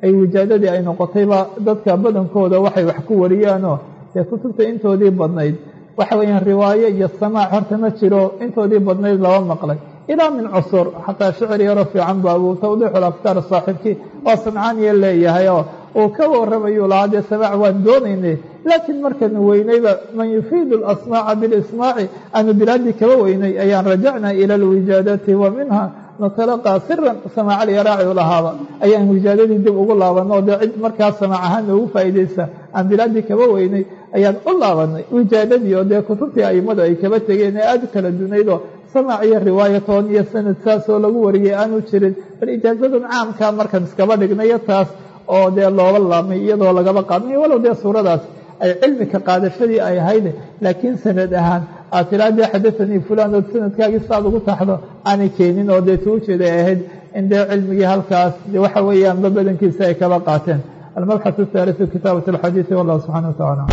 ay wijaadadii ay noqotayba dadka badankooda waxay wax ku wariyaanoo dee kutubta intoodii badnayd waxa weeyaan riwaayo iyo samaac horta ma jiro intoodii badnayd laba maqlay ilaa min cusur xataa shicir yaro fiican bu abu tawdiixul afkaar saaxiibkii oo sancaaniya leeyahay oo uu ka warramayuu lahaa dee samaac waan doonaynay laakiin markanu weynayba man yufiidu alasmaaca bilismaaci aanu bilaadii kaba weynay ayaan rajacnaa ila alwijaadati wa minha natalaqaa siran samaac alyaraaci u lahaaba ayaan wijaadadii dib ugu laabanay oo dee cid markaas samaac ahaan noogu faa'iidaysa aan bilaadii kaba weynay ayaan u laabanay wijaadadii oo dee kutubtii aimadu ay kaba tegeen ee aada u kala dunaydoo samaac iyo riwaayatoon iyo sanad saasoo lagu wariyay aanu jirin bal ijaazadan caamkaa markaan iskaba dhignayo taas oo dee looba laabmay iyadoo lagaba qaadanayo walow dee suuradaas ay cilmika qaadashadii ay ahayd laakiin sanad ahaan aad tiraa dee xadaanii fulan ood sanadkaagii saad ugu taxdo aanay keenin oo dee tuu jeeda ay ahayd in dee cilmigii halkaas de waxa weeyaanba badankiisa ay kaba qaateen almabxaث الثaaliثu kitaabaة الxadiiثi wallah subxanaه wataعala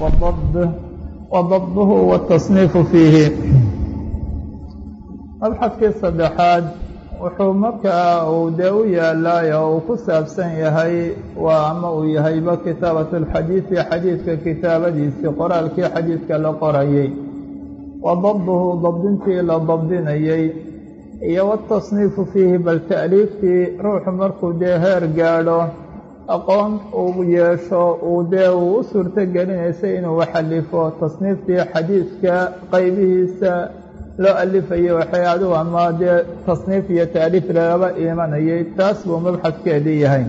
وضبه والتصنيف fiihi mabxadkii saddexaad wuxuu markaa uu dee u yaalaay oo uu ku saabsan yahay waa ama uu yahayba kitaabaة الxadiiثi xadiidka kitaabadiisii qoraalkii xadiidka la qorayay wa dabduhu dabdintii la dabdinayay iyo watasniifu fiihi bal ta'liiftii ruuxu markuu dee heer gaadho aqoon uu yeesho uu dee uu u suurto gelinaysa inuu waxalifo tasniiftii xadiidka qaybihiisa loo alifayo waxay adigu ama dee tasniif iyo taaliif lagaba imanayay taas buu mabxadkeedii yahay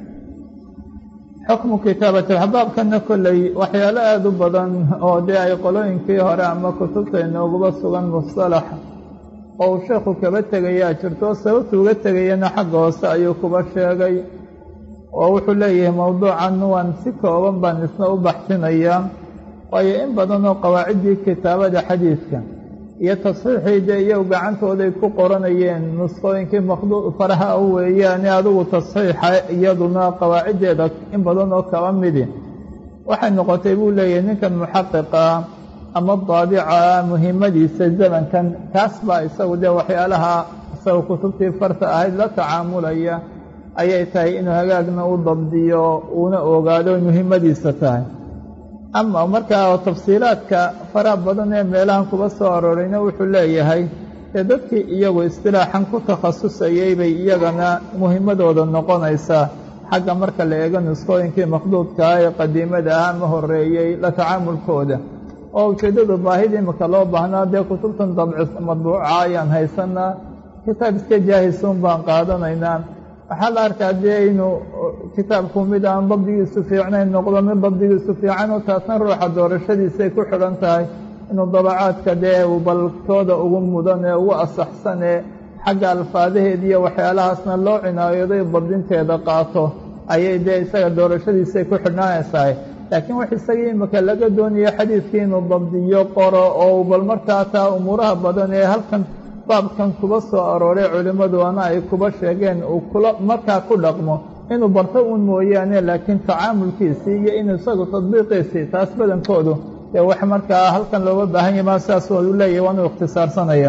xukmu kitaabati axbaabkana kolley waxyaalo aada u badan oo dee ay qolooyinkii hore ama kutubta inooguba sugan mustalax oo uu sheekhu kaba tegayaa jirto sababtu uga tegayana xagga hoose ayuu kuba sheegay oo wuxuu leeyahay mowduucan waan si kooban baan isna u baxsinayaa waayo in badan oo qawaaciddii kitaabada xadiidka iyo tasxiixii dee iyagu gacantooday ku qoranayeen nusqooyinkii maqdu faraha u weeyaane adigu tasxiixa iyaduna qawaaciddeeda in badan oo kaba midi waxay noqotay buu leeyahay ninkan muxaqiqa ama daadica muhimmadiisa zamankan kaas baa isagu dee waxyaalaha isaga kutubtii farta ahayd la tacaamulaya ayay tahay inuu hagaagna u dabdiyo uuna ogaado muhimmadiisa tahay ama markaa tafsiilaadka faraha badan ee meelahan kuba soo aroorayna wuxuu leeyahay dee dadkii iyagu istilaaxan ku takhasusayay bay iyagana muhimmadooda noqonaysaa xagga marka la eego nusqooyinkii maqduudkaa ee qadiimada ah ama horeeyey la tacaamulkooda oo ujeeddadu baahida imika loo baahnaa dee kutubtan dabci madbuuca ayaan haysanaa kitaab iska jaahisuun baan qaadanaynaa waxaa la arkaa dee inuu kitaabku mid aan dabdigiisu fiicnayn noqdo mid dabdigiisu fiican oo taasna ruuxa doorashadiisay ku xidhan tahay inuu dabacaadka dee uu baltooda ugu mudan ee ugu asaxsan ee xagga alfaadaheed iyo waxyaalahaasna loo cinaayaday dabdinteeda qaato ayay dee isaga doorashadiisay ku xidhnaanaysahay laakiin wax isagii imika laga doonayo xadiidkii inuu dabdiyo qoro oo bal markaa taa umuuraha badan ee halkan baabkan kuba soo arooray culimmaduana ay kuba sheegeen uu kula markaa ku dhaqmo inuu barto uun mooyaane laakiin tacaamulkiisii iyo inuu isagu tadbiiqiisii taas badankoodu dee wax markaa halkan looga baahan yahy maa sidaas u leeyahy waanu ikhtisaarsanaya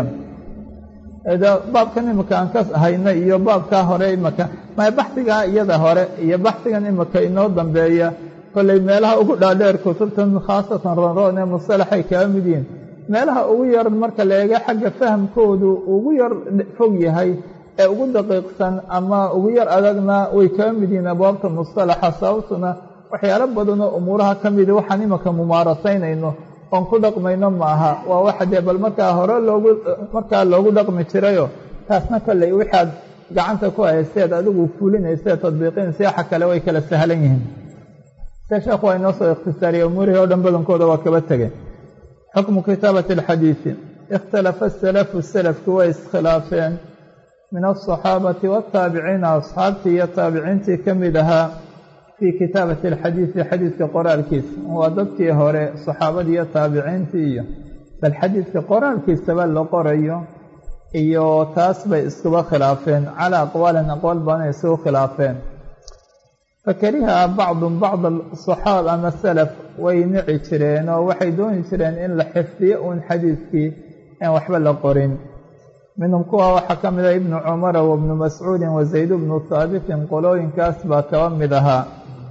baabkan imika aan ka hayna iyo baabkaa hore imika ma baxdigaa iyada hore iyo baxdigan imika inoo dambeeya kolley meelaha ugu dhaadheer kutubtan khaasatan ronroon ee mustalaxay kaga mid yihiin meelaha ugu yar marka la eego xagga fahamkoodu ugu yar fog yahay ee ugu daqiiqsan ama ugu yar adagna way kaga mid yihiin abwaabta mustalaxa sababtuna waxyaalo badanoo umuuraha ka midi waxaan imika mumaarasaynayno oon ku dhaqmayno maaha waa waxa dee bal markaa hore loogu markaa loogu dhaqmi jirayo taasna kolley waxaad gacanta ku hayseed adigu fulinayseed tadbiiqinaysa waxa kale way kala sahlan yihiin se sheekhu waa inoo soo ikhtisaariyey umuurihii oo dhan badankooda waa kaba tegeen xukmu kitaabati alxadiidi ikhtalafa asalafu salafki way iskhilaafeen min alصaxaabati waataabiciina asxaabtii iyo taabiciintii ka mid ahaa fii kitaabati alxadiidi xadiidka qoraalkiisa waa dadkii hore saxaabadii iyo taabiciintii iyo bal xadiidka qoraalkiisaba la qorayo iyo taas bay iskuba khilaafeen calaa aqwaalin aqwaal badanay isugu khilaafeen fakariha bacdun bacd asaxaab ama salaf way nici jireen oo waxay dooni jireen in la xifdiyo uun xadiidkii aan waxba la qorin minhum kuwa waxaa ka mid ah ibnu cumara wabnu mascuudin wa zayd bnu haabitin qolooyinkaas baa kaba mid ahaa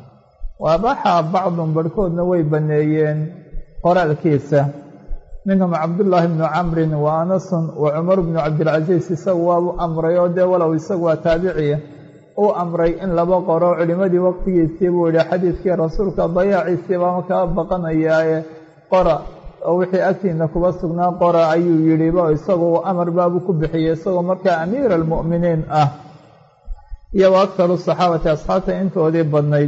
waabaxa bacdun barhkoodna way banneeyeen qoraalkiisa minhum cabdullaahi bnu camrin wa anasun wa cumar bnu cabdilcasiis isagu waabu amray oo dee walow isagu waa taabiciya uu amray in laba qoro culimmadii waqtigiisii buu yihi xadiidkii rasuulka dayaaciisii baa kaa baqanayaaye qora oo wixii agtiina kuba sugnaa qora ayuu yidhiba isagu amar baabuu ku bixiyey isagoo markaa amiira almu'miniin ah iyo wa aktaru saxaabati asxaabta intoodii badnayd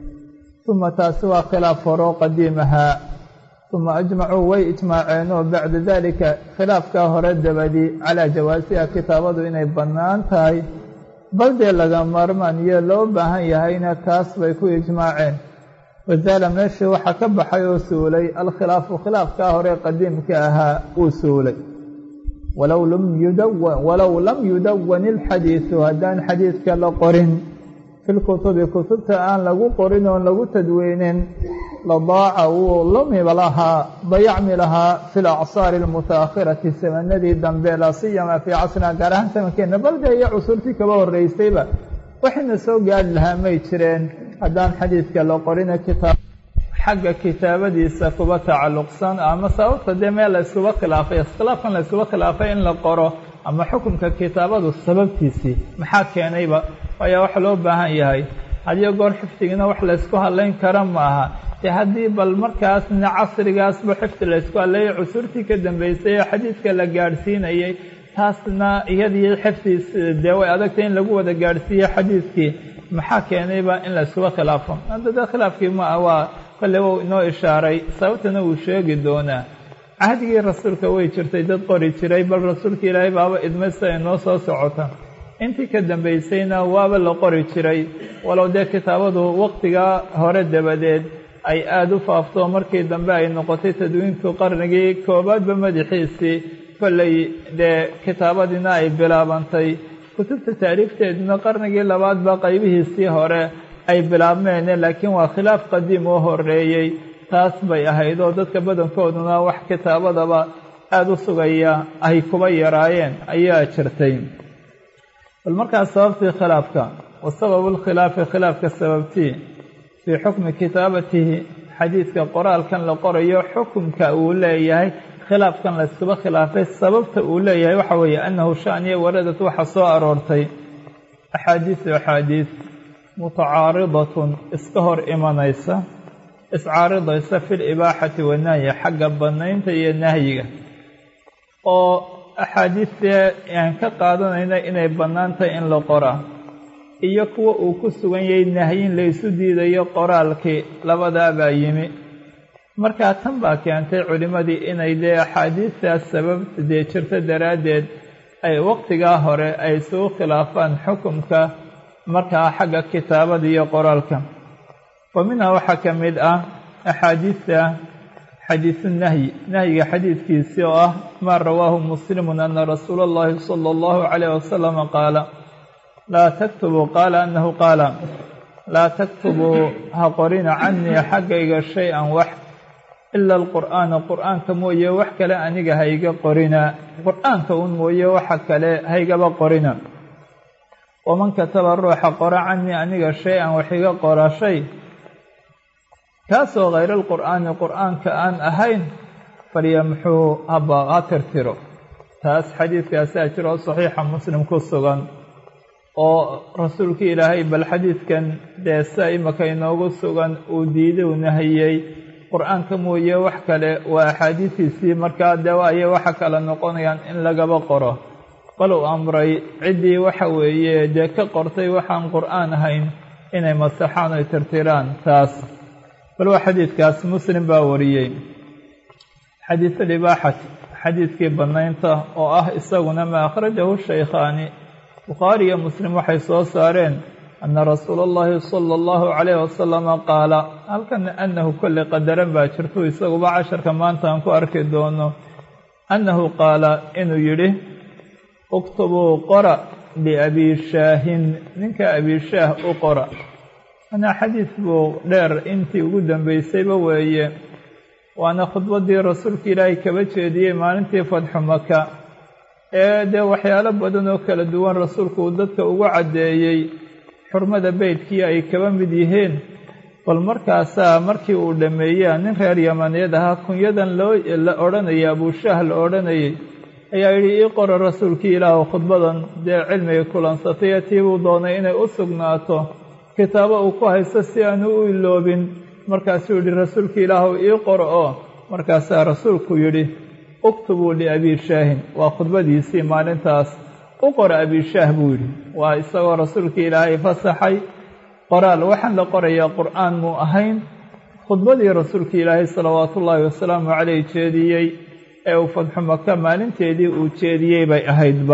uma taasi waa khilaaf horoo qadiimahaa uma ajmacuu way ijmaaceenoo bacda dalika khilaafkaa hore dabadii calaa jawaasiha kitaabadu inay bannaan tahay bal dee laga maarmaan iyo loo baahan yahayna taas bay ku ijmaaceen wasaala meeshii waxaa ka baxay oo suulay alkhilaafu khilaafkaa hore qadiimka ahaa uu suulay walow lam yudawan ilxadiidu haddaan xadiidka la qorin fi lkutubi kutubta aan lagu qorin oon lagu tadweynin ladaaca wuu lumiba lahaa dayacmi lahaa fi lacsaari almutaakhirati samanadii dambe laa siyama fii casrina gaar ahaan samankeena balde iyo cusurtii kaba horreysayba waxayna soo gaari lahaa may jireen haddaan xadiidka la qorina kitaab xagga kitaabadiisa kuba tacalluqsan ama sababta dee meel la iskuba khilaafay iskhilaafkan la iskuba khilaafay in la qoro ama xukunka kitaabadu sababtiisii maxaa keenayba ayaa waxa loo baahan yahay hadiyo goor xifdigina wax laysku hadlayn kara ma aha dee haddii bal markaasna casrigaasba xifdi laysku hadleeyay cusurtii ka dambeysay ee xadiidka la gaadhsiinayay taasna iyadii xifdiis dee way adagtay in lagu wada gaadhsiiye xadiidkii maxaa keenayba in la iskuba khilaafo hadda dee khilaafkii ma ah waa kolle wou inoo ishaaray sababtana wuu sheegi doonaa cahdigii rasuulka way jirtay dad qori jiray bal rasuulka ilaahay baaba idmay sida inoo soo socota intii ka dambaysayna waaba la qori jiray walow dee kitaabadu waqtigaa hore dabadeed ay aada u faafto markii dambe ay noqotay tadwiinku qarnigii koobaadba madaxiisii kolley dee kitaabadiina ay bilaabantay kutubta taariifteeduna qarnigii labaadba qaybihiisii hore ay bilaabmeene laakiin waa khilaaf qadiim oo horeeyey taas bay ahayd oo dadka badankooduna wax kitaabadaba aada u sugaya ay kuba yaraayeen ayaa jirtay bal markaas sababtii khilaafka wa sababu lkhilaafi khilaafka sababtii fii xukmi kitaabatihi xadiidka qoraalkan la qorayo xukumka uu leeyahay khilaafkan la iskuba khilaafay sababta uu leeyahay waxa weeye annahu shaniya waradad waxa soo aroortay axaadiisu axaadiis mutacaaridatun iska hor imanaysa iscaaridaysa fi libaaxati wanahyi xagga bannaynta iyo nahyiga oo axaadiistee aan ka qaadanayna inay bannaan tahay in la qoraa iyo kuwa uu ku sugan yahay nahyin laysu diidayo qoraalkii labadaabaa yimi markaa tan baa keentay culimmadii inay dee axaadiistaas sabab dee jirto daraaddeed ay waqtigaa hore ay isugu khilaafaan xukumka markaa xagga kitaabada iyo qoraalka wa minhaa waxaa ka mid ah axaadiista xadiisu nahyi nahyiga xadiidkiisii oo ah maa rawaahu muslimun ana rasuula allahi sala allahu calayh wasalama qaala laa taktubuu qaala annahu qaala laa taktubuu ha qorina canii xaggayga shay-an wax ila alqur'aana qur'aanka mooye wax kale aniga hayga qorina qur'aanka un mooye waxa kale haygaba qorina waman kataba ruuxa qora canii aniga shay-an wax iga qora shay kaasoo hayra alqur'aani qur'aanka aan ahayn falyamxuu haba ha tirtiro taas xadiidkaasaa jira oo saxiixa muslim ku sugan oo rasuulkii ilaahay bal xadiidkan dee sia imaka inoogu sugan uu diiday u nahiyey qur-aanka mooye wax kale waa axaadiistiisii markaa dee ayay waxa kale noqonayaan in lagaba qoro bal uu amray ciddii waxa weeye dee ka qortay waxaan qur-aan ahayn inay masaxaan oy tirtiraan taas bal waa xadiidkaas muslim baa wariyey xadiisulibaaxati xadiidkii bannaynta oo ah isaguna maa akhrajahu shaykhaani bukhaari iyo muslim waxay soo saareen ana rasuula allahi sala allahu calayh wasalama qaala halkana annahu kolley qadaran baa jirto isaguba casharka maanta aan ku arki doono annahu qaala inuu yidhi uktubuu qora liabii shaahin ninka abiishaah u qora anaa xadiis buu dheer intii ugu dambeysayba weeye waana khudbaddii rasuulka ilaahay kaba jeediyey maalintii fadxu maka ee dee waxyaalo badan oo kala duwan rasuulku uu dadka ugu caddeeyey xurmada beydkii ay kaba mid yihiin bal markaasaa markii uu dhammeeyaa nin reer yamaneed ahaa kunyadan loo la odhanayay abuushaah la odhanayay ayaa yidhi ii qora rasuulkii ilaahu khudbadan dee cilmiga kulansatay ee tii buu doonay inay u sugnaato kitaabo uu ku haysto si aanu u iloobin markaasuu yidhi rasuulkii ilaahu ii qor oo markaasaa rasuulku yidhi uktubuu liabiishaahin waa khudbadiisii maalintaas u qora abiishaah buu yidhi waa isagoo rasuulkii ilaahay fasaxay qoraal waxaan la qorayaa qur'aan muu ahayn khudbadii rasuulkii ilaahay salawaatu ullaahi wasalaamu caleyh jeediyey ee uu fadxu maka maalinteedii uu jeediyey bay ahaydba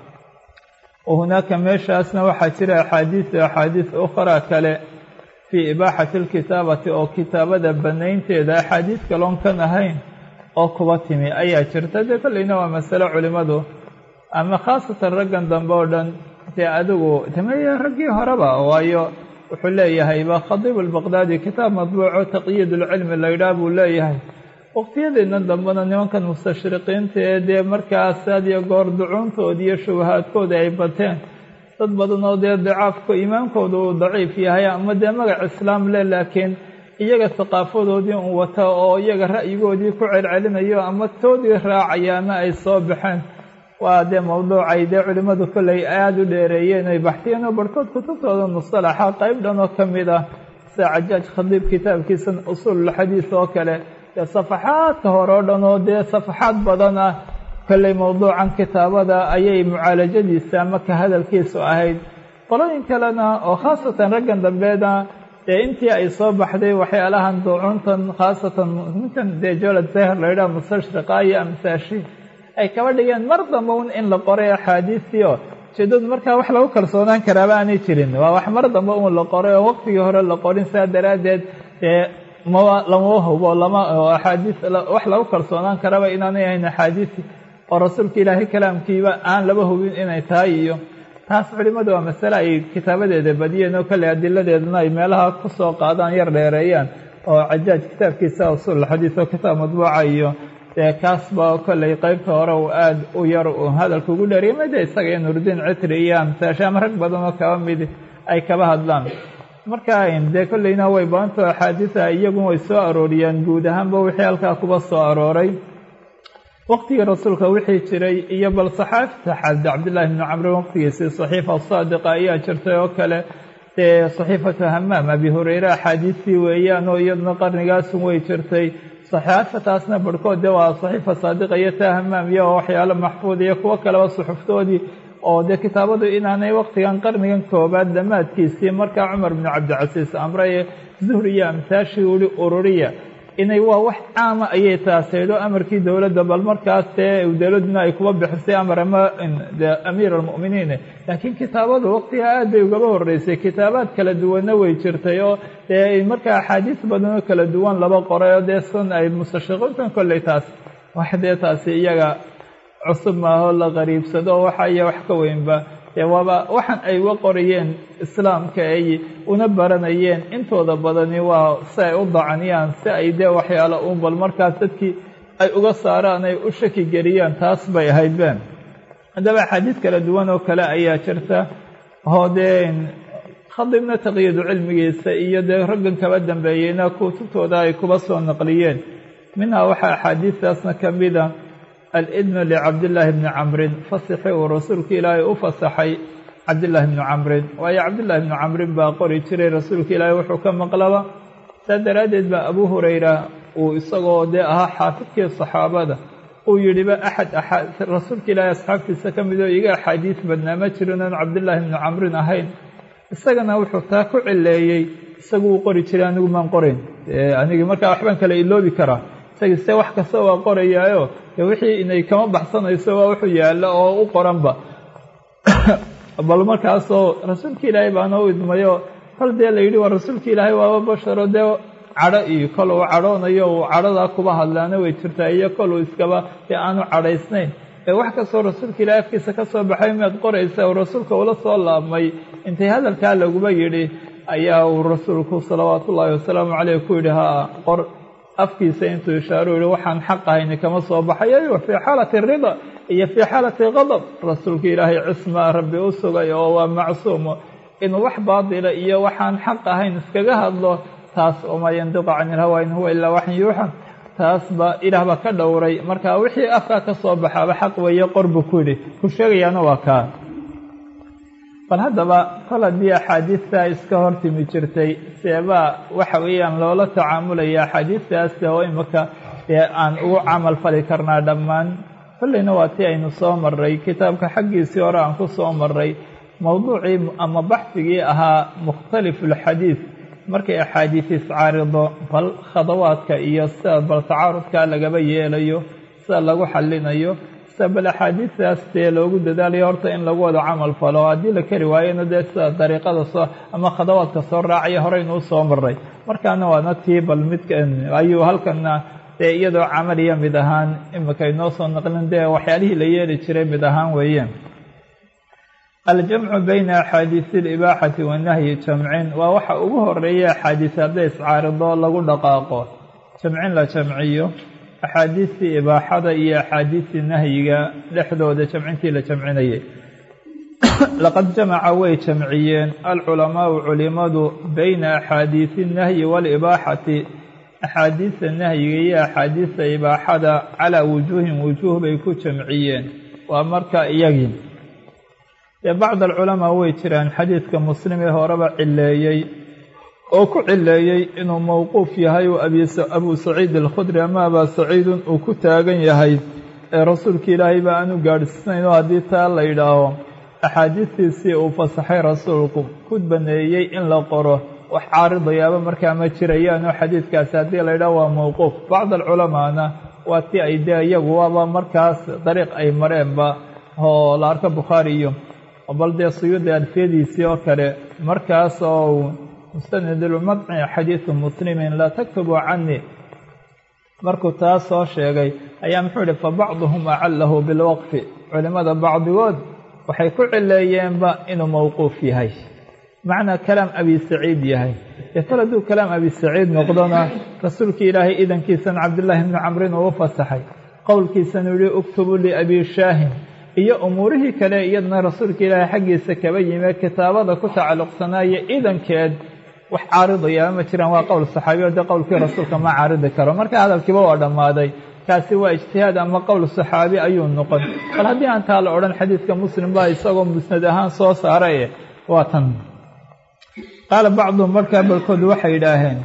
wa hunaaka meeshaasna waxaa jira axaadiisu axaadiis ukhraa kale fii ibaaxati alkitaabati oo kitaabada bannaynteeda axaadiis kaloon kan ahayn oo kuba timi ayaa jirta dee kollayna waa masale culimmadu ama khaasatan raggan dambe oo dhan dee adigu tameye raggii horeba waayo wuxuu leeyahayba khadiib albaqdaadi kitaab madbuuco taqyiid ulcilmi la ydhaah buu leeyahay waqtiyadeenna dambena nimankan mustashriqiinta ee dee markaas had iyo goor ducuuntooda iyo shubahaadkooda ay bateen dad badan oo dee dacaafka iimaankooda uu daciif yahay ama dee magac islaam leh laakiin iyaga haqaafadoodii un wata oo iyaga ra'yigoodii ku celcelinayo ama toodii raacayaana ay soo baxeen waa dee mawduucay dee culimmadu kolley aada u dheereeyeen ay baxtiyeen oo barhkood kutubtooda musalaxa qayb dhan oo ka mid ah sida cajaaj khadiib kitaabkiisa usuululxadiis oo kale dee safaxaadka hore oo dhan oo dee safaxaad badan ah kolley mawduucan kitaabada ayay mucaalajadiisa ama ka hadalkiisu ahayd qolooyin kalena oo khaasatan raggan dambeeda dee intii ay soo baxday waxyaalahan ducuuntan khaasatan ninkan dee jolad zahir la yidhaha mustashriqa iyo amsaashi ay kaba dhigeen mar damba un in la qoray axaadiistii oo ujeedadu markaa wax lagu kalsoonaan karaaba aanay jirin waa wax mar damba un la qoray oo waqtigii hore la qorin saa daraaddeed dee ma lama hubo lama axaadiis wax lagu kalsoonaan karaba inaanay ahayn axaadiisi oo rasuulka ilaahay kalaamkiiba aan laba hubin inay tahay iyo taas culimmadu waa masale ay kitaabadeeda badiyeen oo kale adiladeedana ay meelaha ku soo qaadaan yar dheereeyaan oo cajaaj kitaabkiisa usuul xadiis oo kitaab madbuuca iyo dee kaasba kolley qeybta hore uu aada u yar uu hadalka ugu dheeriyay made isaga iyo nurudiin citri iyo amsaashe ama rag badan oo kaba mid ay kaba hadlaan marka dee kolleyna way badanto axaadiisa iyagun way soo arooriyaan guud ahaanba wixii halkaa kuba soo arooray waqtigii rasuulka wixii jiray iyo bal saxaafta xaadi cabdillaahi bni camrin waqtigiisii saxiifa saadiqa ayaa jirtay oo kale dee saxiifatu hamaam abi hureyre axaadiistii weeyaan oo iyaduna qarnigaasun way jirtay saxaafataasna barhkood dee waa saxiifa saadiqa iyo taa hamaam iyo waxyaalo maxfuud iyo kuwo kaleba suxuftoodii oo dee kitaabadu inaanay waqtigan qarnigan koobaad dhammaadkiisii markaa cumar bnu cabdicasiis amreye zuhri iyo amsaashii uli ururiya inay waa wax caama ayay taasaydo amarkii dowladda bal markaas dee dowladduna ay kuba bixisay amar ama amiir almu'miniin laakiin kitaabadu waqtiga aad bay ugaba horreysay kitaabaad kala duwanna way jirtay oo dee markaa axaadiis badan oo kala duwan laba qoray oo dee sun ay mustashriqiintan kolley taas wax dee taasi iyaga cusub maahoo la qariibsado waxa iyo wax ka weynba dee waaba waxaan ay uga qorayeen islaamka ay una baranayeen intooda badani waa si ay u dacaniyaan si ay dee waxyaalo un bal markaas dadkii ay uga saaraan ay u shaki geliyaan taas bay ahayd been haddaba axaadiis kala duwan oo kale ayaa jirta oo dee khadibna taqyiidu cilmigiisa iyo dee raggan kaba dambeeyeyna kutubtooda ay kuba soo naqliyeen minhaa waxaa axaadiistaasna ka mida alidnu licabdillaahi bni camrin fasixi uu rasuulka ilaahay u fasaxay cabdillaahi bni camrin waayo cabdillaahi bni camrin baa qori jiray rasuulka ilaahay wuxuu ka maqlaba saa daraaddeed baa abuu hurayra uu isagoo dee ahaa xaafidkii saxaabada uu yidhiba axad rasuulka ilaahay asxaabtiisa ka mid oo iga axaadiis badnaa ma jirin oon cabdillaahi bni camrin ahayn isagana wuxuu taa ku cileeyey isagu uu qori jiray anigu maan qorayn anigii markaa waxbaan kale iloobi karaa isagii se wax kasta waa qorayaayo dee wixii inay kama baxsanayso waa wuxuu yaalla oo u qoranba bal markaasoo rasuulka ilaahay baana u idmayo kol dee la yidhi waa rasuulka ilaahay waaba basharo dee cadho iyo kol uu cadhoonayo uu cadhadaa kuba hadlaana way jirtaa iyo kol uu iskaba dee aanu cadhaysnayn ee wax kastoo rasuulka ilaahay afkiisa ka soo baxay miyaad qoraysa uu rasuulka ula soo laabmay intay hadalkaa laguba yidhi ayaa uu rasuulku salawaatu ullaahi wasalaamu caleyh ku yidhi haa qor afkiisa intuu ishaaru yihi waxaan xaq ahayni kama soo baxayo fii xaalati rida iyo fii xaalati qadab rasuulka ilaahay cismaa rabbi u sugay oo waa macsuumo inuu wax baatila iyo waxaan xaq ahayn iskaga hadlo taas wamaa yandiqu cani ilhawa in huwa ilaa waxin yuuxa taas ba ilaah baa ka dhowray marka wixii afkaa ka soo baxaaba xaq weeye qor buu ku yidhi ku sheegayaana waa kaa bal haddaba kol haddii axaadiistaa iska hortimi jirtay seebaa waxa weeyaan loola tacaamulaya axaadiistaas oo imika dee aan ugu camal fali karnaa dhammaan kolleyna waa tii aynu soo maray kitaabka xaggiisii hore aan ku soo maray mowduucii ama baxsigii ahaa mukhtalifulxadiid markay axaadiis iscaarido bal khadawaadka iyo sida bal tacaarudkaa lagaba yeelayo sida lagu xallinayo sida bal axaadiistaas dee loogu dadaalayo horta in lagu wada camal falo haddii la kari waayona dee sida dariiqada soo ama khadawaadka soo raacaya horeynuu soo maray markaana waana tii bal midka ayuu halkana dee iyadoo camaliya mid ahaan imika inoo soo naqlin dee waxyaalihii la yeeli jiray mid ahaan weeye aljamcu bayna axaadiisi alibaaxati wanahyi jamcin waa waxa ugu horeeya axaadiis hadday iscaarido lagu dhaqaaqo jamcin la jamciyo axaadiistii ibaaxada iyo axaadiistii nahyiga dhexdooda jamcintii la jamcinayay laqad jamaca way jamciyeen alculamaau culimadu bayna axaadiisi nahyi waalibaaxati axaadiista nahyiga iyo axaadiista ibaaxada calaa wujuuhin wujuuh bay ku jamciyeen waa marka iyagii dee bacd alculamaa way jiraan xadiidka muslim ee horeba cileeyey oo ku cileeyey inuu mowquuf yahay oo abuu saciid alkhudri ama abaa saciidun uu ku taagan yahay ee rasuulka ilaahay ba aanu gaadhsiinayn oo haddii taa la yidhaaho axaadiistiisii uu fasaxay rasuulku ku baneeyey in la qoro wax caaridayaaba markaa ma jirayaan oo xadiidkaasi haddii la yidhaho waa mowquuf bacd alculamaana waa tii ay dee iyagu waaba markaas dariiq ay mareenba oo la arko bukhaari iyo bal dee suyuudi alfiyadiisii oo kale markaas oo mustanidulmadci xadiidu muslimin laa taktubu canii markuu taas soo sheegay ayaa muxuu yihi fabacduhum acalahu bilwaqfi culimada bacdigood waxay ku cileeyeenba inuu mowquuf yahay macnaa kalaam abi saciid yahay dee kol hadduu kalaam abi saciid noqdona rasuulkii ilaahay idankiisan cabdillaahi bni camrin uu u fasaxay qowlkiisanu yihi uktubu liabi shaahin iyo umuurihii kale iyadna rasuulka ilaahay xaggiisa kaba yime kitaabada ku tacalluqsanaayo idankeed wax caaridayaa ma jiraan waa qowl saxaabiyo dee qowlkii rasuulka ma caaridi karo marka hadalkiiba waa dhammaaday kaasi waa ijtihaad ama qowl saxaabi ayuu noqon bal haddii aan taa la odhan xadiidka muslim baa isagoo musnad ahaan soo saaraye waa tan qaala bacduhum markaa balkood waxay yidhaaheen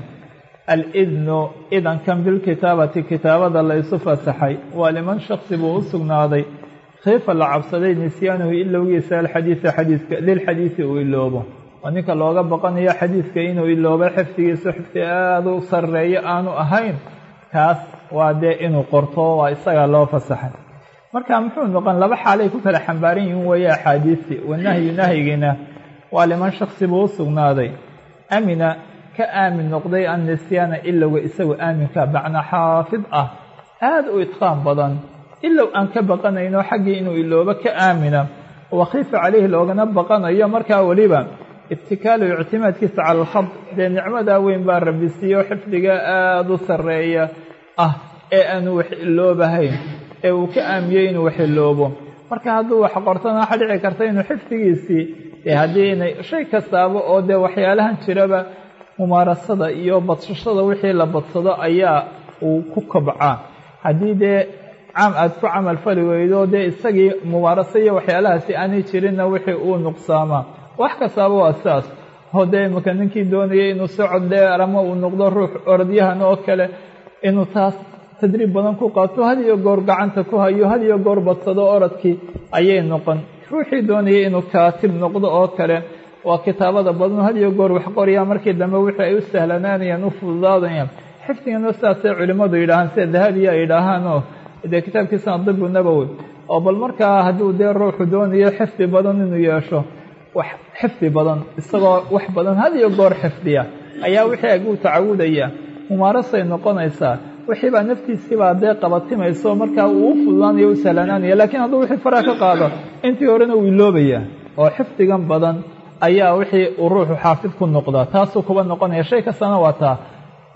alidnu idankan bilkitaabati kitaabada la isu fasaxay waa liman shaksi buu u sugnaaday khiifa la cabsaday nisyaanuhu ilowgiisa alxadiida xadiidka lilxadiidi uu iloobo waa ninka looga baqanayo xadiidka inuu iloobo xifdigiisu xifdi aada u sarreeyo aanu ahayn kaas waa dee inuu qorto waa isagaa loo fasaxay marka muxuu noqon laba xaalay ku kala xambaaran yihiin weeye axaadiistii wanahyu nahyigiina waa liman shaksi buu u sugnaaday amina ka aamin noqday an nisyaana ilowga isagu aaminka macnaa xaafid ah aada u idqaan badan ilow aan ka baqanayno xaggii inuu iloobo ka aamina wakhiifa caleyhi loogana baqanayo markaa weliba ibtikaalu ictimaadkiisa cala alkhad dee nicmadaa weyn baa rabbi siiyo xifdiga aada u sarreeya ah ee aanu wax iloobahayn ee uu ka aamiyey inuu wax iloobo marka hadduu wax qortana waxa dhici karta inuu xifdigiisii dee haddii inay shay kastaaba oo dee waxyaalahan jiraba mumaarasada iyo badsashada wixii la badsado ayaa uu ku kobcaa haddii dee caam aada ku camal fali weydo dee isagii mubaaraso iyo waxyaalahaasi aanay jirinna wixii uu nuqsaamaa wax kastaaba waa sidaas oo dee imika ninkii doonayay inuu socod dheer ama uu noqdo ruux orodyahan oo kale inuu taas tadriib badan ku qaato had iyo goor gacanta ku hayo had iyo goor badsado orodkii ayay noqon ruuxii doonayay inuu kaatib noqdo oo kale waa kitaabada badan had iyo goor wax qoryaa markii dambe wixii ay u sahlanaanayaan u fududaadayaan xifdigana sidaasay culimmadu yidhaahaan sida dahabiya ay yidhaahaanoo dee kitaabkiisana dibu nabowi oo bal markaa hadduu dee ruuxu doonayo xifdi badan inuu yeesho wax xifdi badan isagoo wax badan had iyo goor xifdiya ayaa wixii aguu tacawudaya mumaarasay noqonaysaa wixii baa naftiisiibaa dee qabatimayso markaa uu u fududaanayo u sahlanaanaya laakiin hadduu wixii faraa ka qaado intii horena uu iloobaya oo xifdigan badan ayaa wixii uu ruuxu xaafid ku noqdaa taasuu kuba noqonaya shay kastana waa taa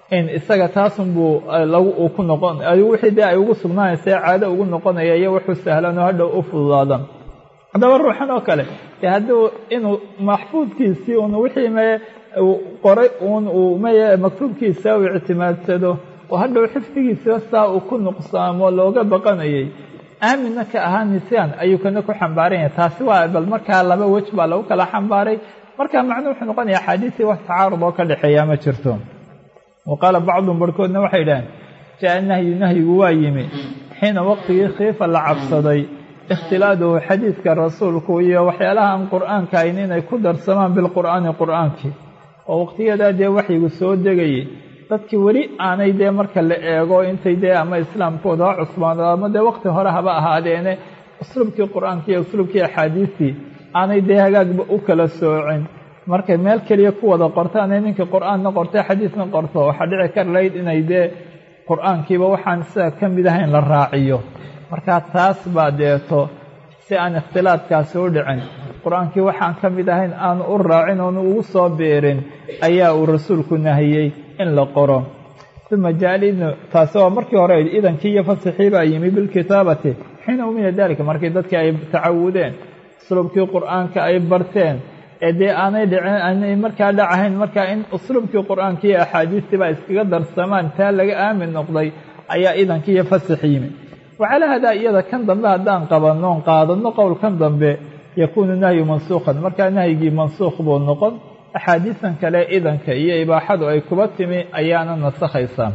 in isaga taasunbuu lagu uu ku noqon wixii dee ay ugu sugnaanaysa caado ugu noqonaya iyo wuxuu sahlan oo hadhow u fududaada haddaba ruuxan oo kale dee hadduu inuu maxfuudkiisii un wixii me qoray uun uu meye maktuubkiisa u ictimaadsado oo hadhow xifdigiisiba saa uu ku nuqsaamo looga baqanayay aaminna ka ahaa nisyaan ayuu kana ku xambaaran yahay taasi waa bal markaa laba wej baa lagu kala xambaaray marka macnuu wuxuu noqonaya axaadiisii wax tacaarud oo ka dhexeeya ma jirto wa qaala bacduhum barhkoodna waxay idhaheen jaa nahyu nahyigu waa yimi xiina waqtigii khiifa la cabsaday ikhtilaaduhu xadiidka rasuulku iyo waxyaalaha aan qur'aanka ayn inay ku darsamaan bilqur'aani qur'aankii oo waqtiyadaa dee waxyigu soo degayay dadkii weli aanay dee marka la eego intay dee ama islaamkooda ha cusbaano ama dee waqti hore haba ahaadeene usluubkii qur'aanka iyo usluubkii axaadiistii aanay dee hagaagba u kala soocin markay meel keliya ku wada qortaanay ninkii qur'aanna qortay xadiisna qorto waxaa dhici kar lahayd inay dee qur'aankiiba waxaan sidaa ka mid ahayn la raaciyo markaa taas baa deeto si aan ikhtilaadkaasi u dhicin qur-aankii waxaan ka mid ahayn aanu u raacin oonu ugu soo beerin ayaa uu rasuulku nahiyey in la qoro uma jaalidnu taasi oo markii hore idankii iyo fasixii baa yimi bilkitaabati xiina umina dalika markii dadkii ay tacawudeen usluubkii qur'aanka ay barteen ee dee aanay dhicin aanay markaa dhacahayn markaa in usluubkii qur'aanka iyo axaadiistii baa iskaga darsamaan taa laga aamin noqday ayaa idankii iyo fasix yimi wacalaa hadaa iyada kan dambe haddaan qabannoon qaadano qowlkan dambe yakuunu nahyu mansuukhan markaa nahyigii mansuukh buu noqon axaadiisan kale idanka iyo ibaaxadu ay kuba timi ayaana nasakhaysaa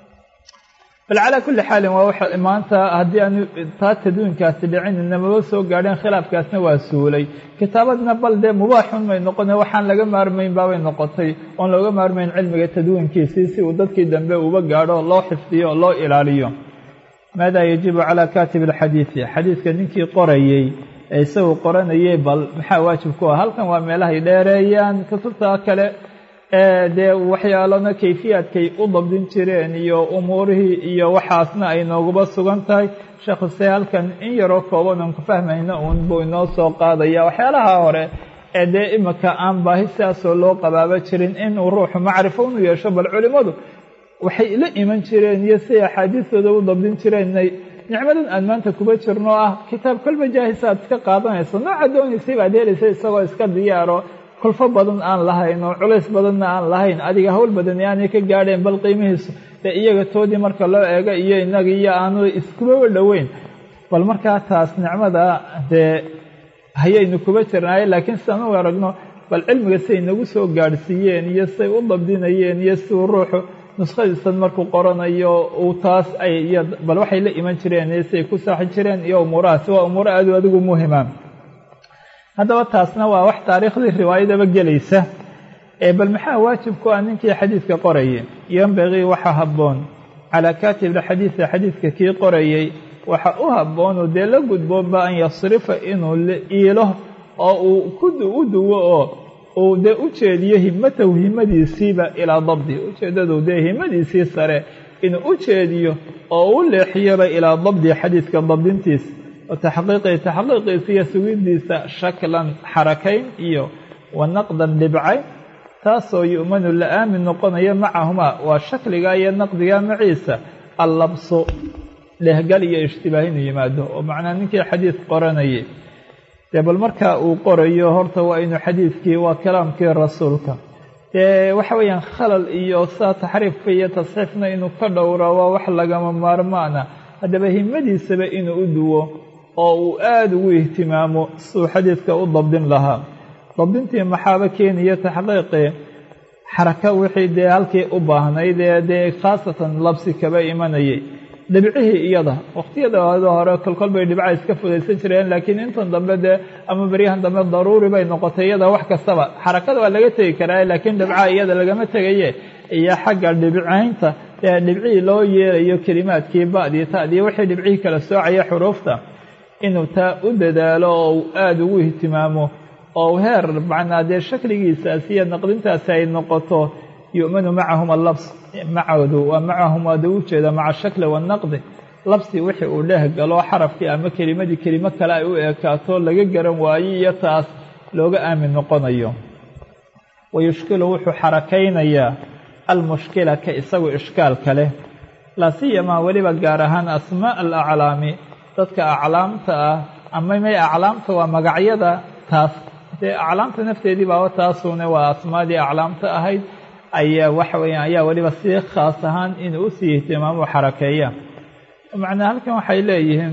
bal calaa kulli xaalin waa waxa maanta haddii aanu taa tadwiinkaasi dhicin namaba soo gaadheen khilaafkaasna waa suulay kitaabadna bal dee mubaaxun may noqone waxaan laga maarmayn baabay noqotay oon looga maarmayn cilmiga tadwiinkiisii si uu dadkii dambe uba gaadho loo xifdiyo loo ilaaliyo maada yajibu calaa kaatib alxadiidi xadiidka ninkii qorayey ee isagu qoranayay bal maxaa waajib ku ah halkan waa meelahay dheereeyaan kutubta kale ee dee waxyaalona kayfiyaadkay u dabdin jireen iyo umuurihii iyo waxaasna ay nooguba sugan tahay sheekhuse halkan in yaroo kooban oon ku fahmayna uun buu inoo soo qaadaya waxyaalaha hore ee dee imika aan baahi sidaasoo loo qabaaba jirin inuu ruuxu macrifo unu yeesho bal culimmadu waxay la iman jireen iyo siday axaadiistooda u dabdin jireenay nicmadan aan maanta kuba jirno ah kitaab kolba jaahisa aad iska qaadanayso nooca doonaysay baad helaysa isagoo iska diyaaro kulfo badan aan lahayn oo culays badanna aan lahayn adiga hawl badani aanay ka gaadheen bal qiimihiisu dee iyaga toodii marka loo eego iyo inaga iyo aanu iskubaba dhoweyn bal markaa taas nicmada dee hayaynu kuba jirnaaye laakiin sidaan u aragno bal cilmiga siday nagu soo gaadhsiiyeen iyo siday u dabdinayeen iyo siduu ruuxu nuskhadiisan markuu qoranayo uu taas ay iyo bal waxay la iman jireen iyo siday ku saaxi jireen iyo umuurahaasi waa umuuro aad u adigu muhima haddaba taasna waa wax taariikhdii riwaayadaba gelaysa ee bal maxaa waajib ku ah ninkii xadiidka qorayay yembagii waxa habboon calaa kaatib alxadiidi xadiidka kii qorayey waxa u habboonoo dee la gudboonba an yasrifa inuu iilo oo uu ku u duwo oo uu dee u jeediyo himatahu himadiisiiba ilaa dabdi ujeeddadu dee himadiisii sare inuu u jeediyo oo u leexiyaba ilaa dabdi xadiidka dabdintiisa oo taxqiiqii taxqiiqiisa iyo sugidiisa shaklan xarakayn iyo wa naqdan dhibcayn taasoo yu'manu la aamin noqonayo macahumaa waa shakliga iyo naqdiga maciisa allabsu dhehgal iyo ishtibaah inuu yimaado oo macnaa ninkii xadiid qoranayay dee bal markaa uu qorayo horta waa inuu xadiidkii waa kalaamkii rasuulka dee waxa weeyaan khalal iyo saa taxriifka iyo tasxiifna inuu ka dhowro waa wax lagama maarmaana haddaba himadiisaba inuu u duwo oo uu aada ugu ihtimaamo siduu xadiidka u dabdin lahaa dabdintii maxaaba keenaya taxqiiqii xaraka wixii dee halkii u baahnayd ee dee khaasatan labsi kaba imanayay dhibcihii iyada waqtiyada hore kolkol bay dhibca iska fudaysan jireen laakiin intan dambe dee ama beryahan dambe daruuri bay noqotay iyada wax kastaba xarakada waa laga tegi karaa laakiin dhibcaha iyada lagama tegaye iyo xagga dhibcaynta ee dhibcihii loo yeelayo kelimaadkii ba'dii ta'dii wixii dhibcihii kala soocaya xuruufta inuu taa u dadaalo oo uu aada ugu ihtimaamo oo heer macnaa dee shakligiisaasi iyo naqdintaasi ay noqoto yu'manu macahum allabs macoodu waa macahum waada u jeeda maca shakli wanaqdi labsi wixii uu dheeh galo xarafkii ama kelimadii kelimo kale ay u eekaato laga garan waayo iyo taas looga aamin noqonayo wayushkilu wuxuu xarakaynayaa almushkila ka isagu ishkaalka leh laa siyamaa weliba gaar ahaan asmaa alaclaami dadka aclaamta ah ama may aclaamta waa magacyada taas dee aclaamta nafteedii baaba taasune waa asmaadii aclaamta ahayd ayaa waxa weeyaan ayaa weliba si khaas ahaan inuu usii ihtimaamo xarakeeya macnaa halkan waxay leeyihiin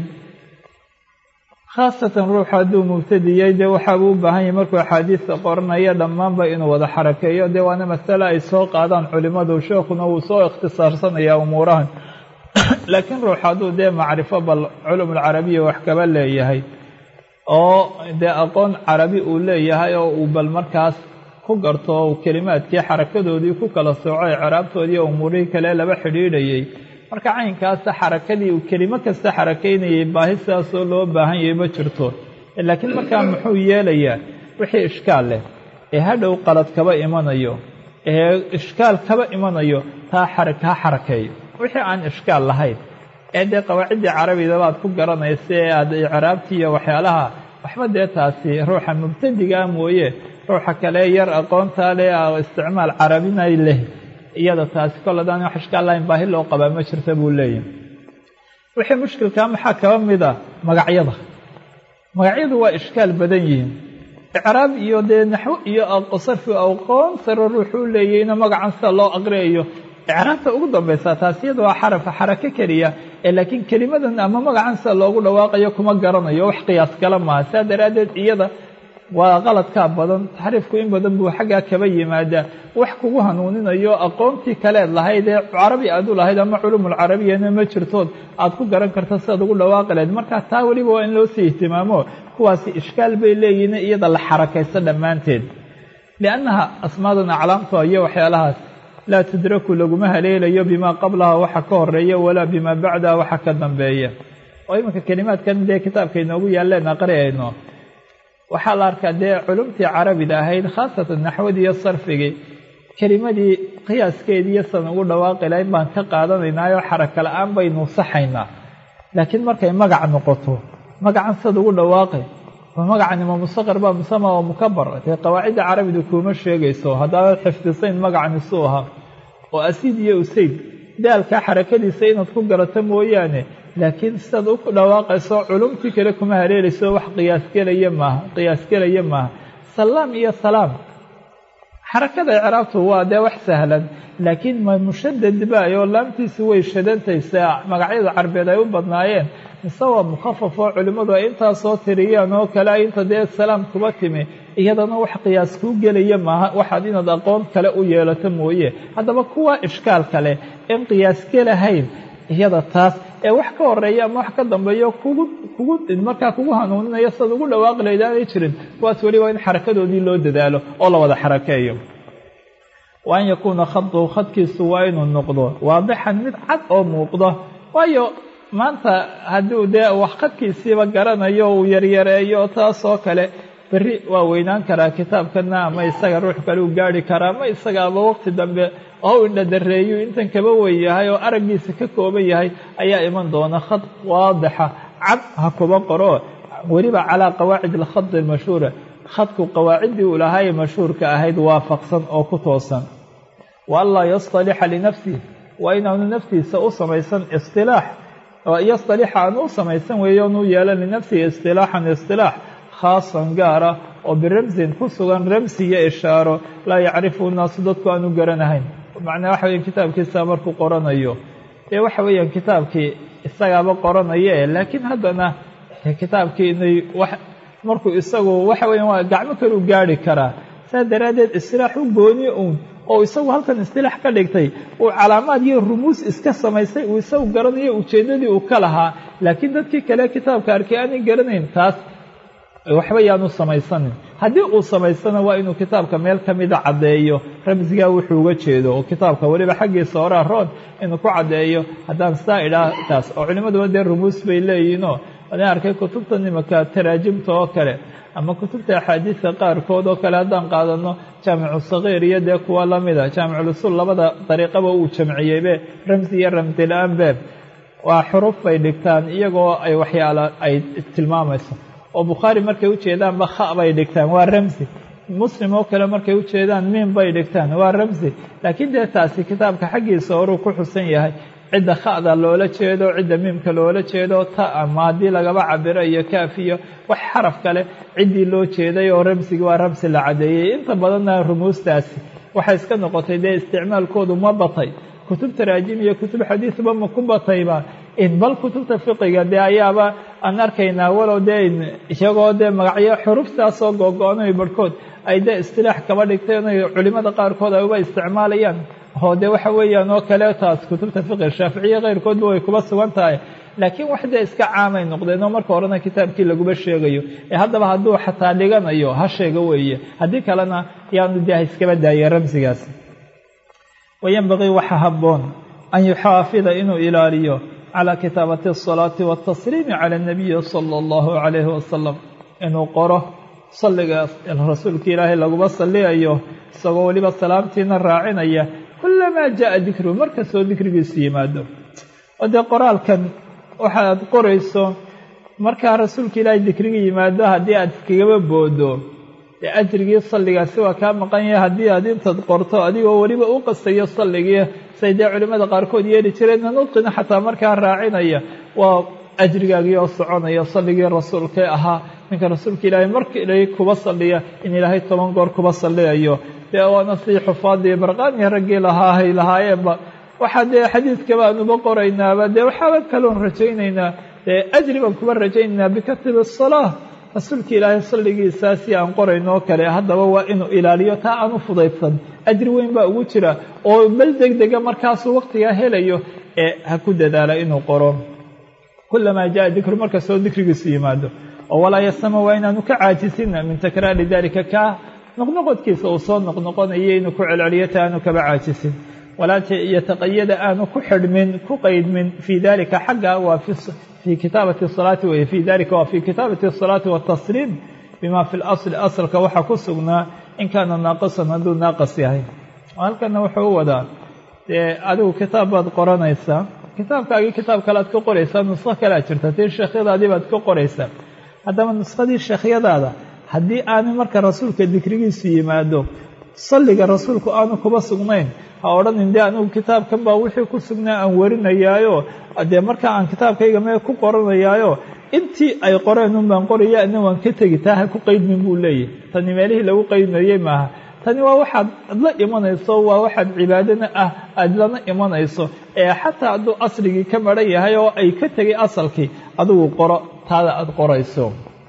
khaasatan ruuxu hadduu mubtadiyey dee waxaabuu u baahan yahay markuu axaadiista qoranaya dhammaanba inuu wada xarakeeyo dee waana masale ay soo qaadaan culimmadu sheekuna wuu soo ikhtisaarsanayaa umuurahan laakiin ruux hadduu dee macrifo bal culumulcarabiya wax kaba leeyahay oo dee aqoon carabi uu leeyahay oo uu bal markaas ku garto kelimaadkii xarakadoodii ku kala sooco icraabtoodii umuurihii kale laba xidhiidhayay marka caynkaasa xarakadii uu kelimo kasta xarakaynayay baahi sidaasoo loo baahan yahay ma jirto laakiin markaa muxuu yeelayaa wixii ishkaal leh ee hadhow qalad kaba imanayo ee ishkaal kaba imanayo taa xaraka ha xarakeeyo wixii aan ishkaal lahayn ee dee qawaaciddii carabidaba aad ku garanaysa ee aad icraabtii iyo waxyaalaha waxba dee taasi ruuxa mubtadigaa mooye ruuxa kale yar aqoontaa leh isticmaal carabina leh iyada taasi kol hadaan wax ishkaal lahayn baahi loo qabaa ma jirta buu leeyahay wixii mushkilkaa maxaa kaba mida magacyada magacyadu waa ishkaal badan yihiin icraab iyo dee naxwo iyo sarfi aqoon saro ruuxuu leeyayna magacan sida loo aqriyayo icraabta ugu dambaysa taas iyada waa xarafa xarako keliya ee laakiin kelimadan ama magacan sida loogu dhawaaqayo kuma garanayo wax qiyaas kala maaha saa daraaddeed iyada waa qaladkaa badan taxriifku in badan buu xaggaa kaba yimaadaa wax kugu hanuuninayo aqoontii kaleed lahayd ee carabi aad u lahayd ama culumulcarabiyana ma jirtood aad ku garan karta sidaad ugu dhawaaqi lahayd markaa taa weliba waa in loo sii ihtimaamo kuwaasi ishkaal bay leeyihiin iyada la xarakaysto dhammaanteed liannaha asmaadan aclaamta iyo waxyaalahaas laa tudraku laguma haleelayo bimaa qablaha waxa ka horeeya walaa bimaa bacdaha waxa ka dambeeya oo iminka kelimaadkan dee kitaabka inoogu yaalleen aqriayno waxaa la arkaa dee culumtii carabida ahayd khaasatan naxwadii iyo sarfigii kelimadii qiyaaskeedii iyo san ugu dhawaaqi lahayn baan ka qaadanaynaayo xaraka la-aan baynu saxaynaa laakiin markay magac noqoto magacan sad ugu dhawaaqi ma magacan ima mustaqar baa musama oo mukabar dee qawaacidda carabidu kuuma sheegayso haddaanad xifdisayn magacan isuu ahaa oo asiid iyo usayd daalkaa xarakadiisa inaad ku garato mooyaane laakiin sidaad u dhawaaqayso culumtii kale kuma haleelayso wax qiyaasgelaya maaha qiyaasgelaya maaha salaam iyo salaam xarakada icraabtu waa dee wax sahlan laakiin ma mushadad baayoo laamtiisu way shadantaysa magacyada carbeed ay u badnaayeen mise waa mukhafaf oo culimmadu ay intaa soo tiriyaan oo kale inta dee salaam kuba timi iyadana wax qiyaas kuu gelaya maaha waxaad inaad aqoon kale u yeelato mooye haddaba kuwa ishkaal kale in qiyaas gelahayn iyada taas ee wax ka horeeya ama wax ka dambeeyo kugu kugu markaa kugu hanuuninayo sidaad ugu dhawaaqi lahayd aanay jirin kuwaas weliba in xarakadoodii loo dadaalo oo la wada xarakeeyo wa an yakuuna khadu khadkiisu waa inuu noqdo waadixan mid cad oo muuqdo waayo maanta hadduu dee wax khadkiisiiba garanayo uu yaryareeyo taasoo kale berri waa weynaan karaa kitaabkana ama isaga ruux kale u gaari karaa ama isagaaba waqti dambe oo u indhadareeyu intan kaba wen yahay oo araggiisa ka kooban yahay ayaa iman doona khad waadixa cad ha kuba qoro weliba calaa qawaacid alkhadi almashhuura khadku qawaaciddii uu lahaayee mashhuurka ahayd waafaqsan oo ku toosan wa anlaa yastalixa linafsih waa inaanu naftiisa u samaysan istilaax yastalixa aanu u samaysan weeyo onu yeelan linafsihi istilaaxan istilaax khaasan gaara oo biramsin ku sugan ramsi iyo ishaaro laa yacrifu naasu dadku aanu garanahayn macnaa waxa weya kitaabkiisa markuu qoranayo ee waxa weeyaan kitaabkii isagaaba qoranaye laakiin haddana kitaabkii inay wax markuu isagu waxa weyan waa gacmo kale u gaari karaa saas daraaddeed istilaax u gooni uun oo isagu halkan istilaax ka dhigtay uu calaamaad iyo rumuus iska samaystay uu isagu garanayo ujeeddadii uu ka lahaa laakiin dadkii kale kitaabka arkay aanay garanayn taas waxba yaanu samaysanin haddii uu samaysana waa inuu kitaabka meel ka mida caddeeyo ramsigaa wuxuu uga jeedo oo kitaabka weliba xaggiisa horaa roon inuu ku caddeeyo haddaan saa idhaa taas oo culimmaduba dee rumuus bay leeyihinoo adin arkay kutubta nimanka taraajimta oo kale ama kutubta axaadiista qaarkood oo kale haddaan qaadano jaamicu sakiir iyo dee kuwa lamida jaamiculusul labada dariiqaba uu jamciyeybe ramsi iyo ramsi la-aan beeb waa xuruf bay dhigtaan iyagoo ay waxyaala ay tilmaamayso oo bukhaari markay ujeedaanba kha bay dhigtaan waa ramsi muslim oo kale markay u jeedaan miin bay dhigtaan waa ramsi laakiin dee taasi kitaabka xaggiisa horuu ku xusan yahay cidda kha'da loola jeedo cidda miimka loola jeedo ta ama haddii lagaba cabiro iyo kaaf iyo wax xaraf kale ciddii loo jeeday oo ramsigi waa ramsi la cadeeyey inta badanna rumuustaasi waxay iska noqotay dee isticmaalkoodu ma batay kutub taraajim iyo kutub xadiisba ma ku batayba bal kutubta fiqiga dee ayaaba aan arkaynaa walow dee iyagoo dee magacyo xuruftaasoo googo-onay barhkood ay dee istilaax kaba dhigtay inay culimada qaarkood ay uba isticmaalayaan oo dee waxa weeyaan oo kale taas kutubta fiqiga shaaficiye keyrkoodba way kuba sugan tahay laakiin wax dee iska caamay noqdeen oo marka horena kitaabkii laguba sheegayo ee haddaba hadduu xataa dhiganayo ha sheego weeye haddii kalena yaanu dee ha iskaba daayay ramsigaas wayanbagii waxa habboon an yuxaafida inuu ilaaliyo calى kitaabati الصalaaةi wالtasliimi calى الnabiyi salى اllahu عalayhi wasalam inuu qoro salliga rasuulka ilaahay laguba saliyayo isagoo weliba salaamtiina raacinaya kulamaa jaءa dikruhu markastoo dikrigiisu yimaado oo dee qoraalkan waxaad qorayso markaa rasuulka ilaahay dikriga yimaado haddii aad iskagaba boodo dee ajrigii salligaasi waa kaa maqan yahay haddii aad intaad qorto adigoo weliba u qastayo salligii say dee culimmada qaarkood yeeli jireenna nudqina xataa markaa raacinaya waa ajrigaagii oo soconaya salligii rasuulkee ahaa ninka rasuulka ilaahay markii kuba salliya in ilaahay toban goor kuba salliyayo dee waana sidii xufaadii barqaaniya raggii lahaahay lahaayeenba waxaa dee xadiidkaba aanuba qoraynaaba dee waxaaba kaloon rajaynaynaa dee ajri baan kuba rajaynaynaa bikatibi asalaa rasuulka ilaahay salligiisaasi aan qorayno oo kale haddaba waa inuu ilaaliyo taa aan u fudaydsan ajri weyn baa ugu jira oo bal deg dega markaasuu waqtigaa helayo ee ha ku dadaala inuu qoro kulamaa jaa dikru markastoo dikrigiisu yimaado oo walaa yasama waa inaanu ka caajisina min takraari dalika kaa noqnoqodkiisa uu soo noqnoqonayo inuu ku celceliyo ta aanu kaba caajisin walaa yataqayada aanu ku xidhmin ku qaydmin fii dalika xagga waa fii kitaabati salaati weye fii dalika waa fii kitaabati asalaati watasliim bima fi lasli asalka waxaa ku sugnaa in kaana naaqisan hadduu naaqas yahay halkana wuxuu u wadaa dee adigu kitaab baad qoranaysaa kitaabkaagii kitaab kale aad ka qoraysaa nusqo kale aad jirta tii sheekhyadaadii baad ka qoraysaa haddaba nuskhadii sheekhyadaada haddii aanu marka rasuulka dikrigiisu yimaado salliga rasuulku aanu kuba sugnayn ha odhanin dee anigu kitaabkan baa wixii ku sugnaa aan warinayaayo dee markaa aan kitaabkayga mee ku qoranayaayo intii ay qoreen un baan qoraya ina waan ka tegi taa ha ku qaydmin buu leeyahy tani meelihii lagu qaydmayey maaha tani waa waxaad la imanayso waa waxaad cibaadana ah aada lana imanayso ee xataa hadduu asligii ka maran yahay oo ay ka tegay asalkii adigu qoro taada aada qorayso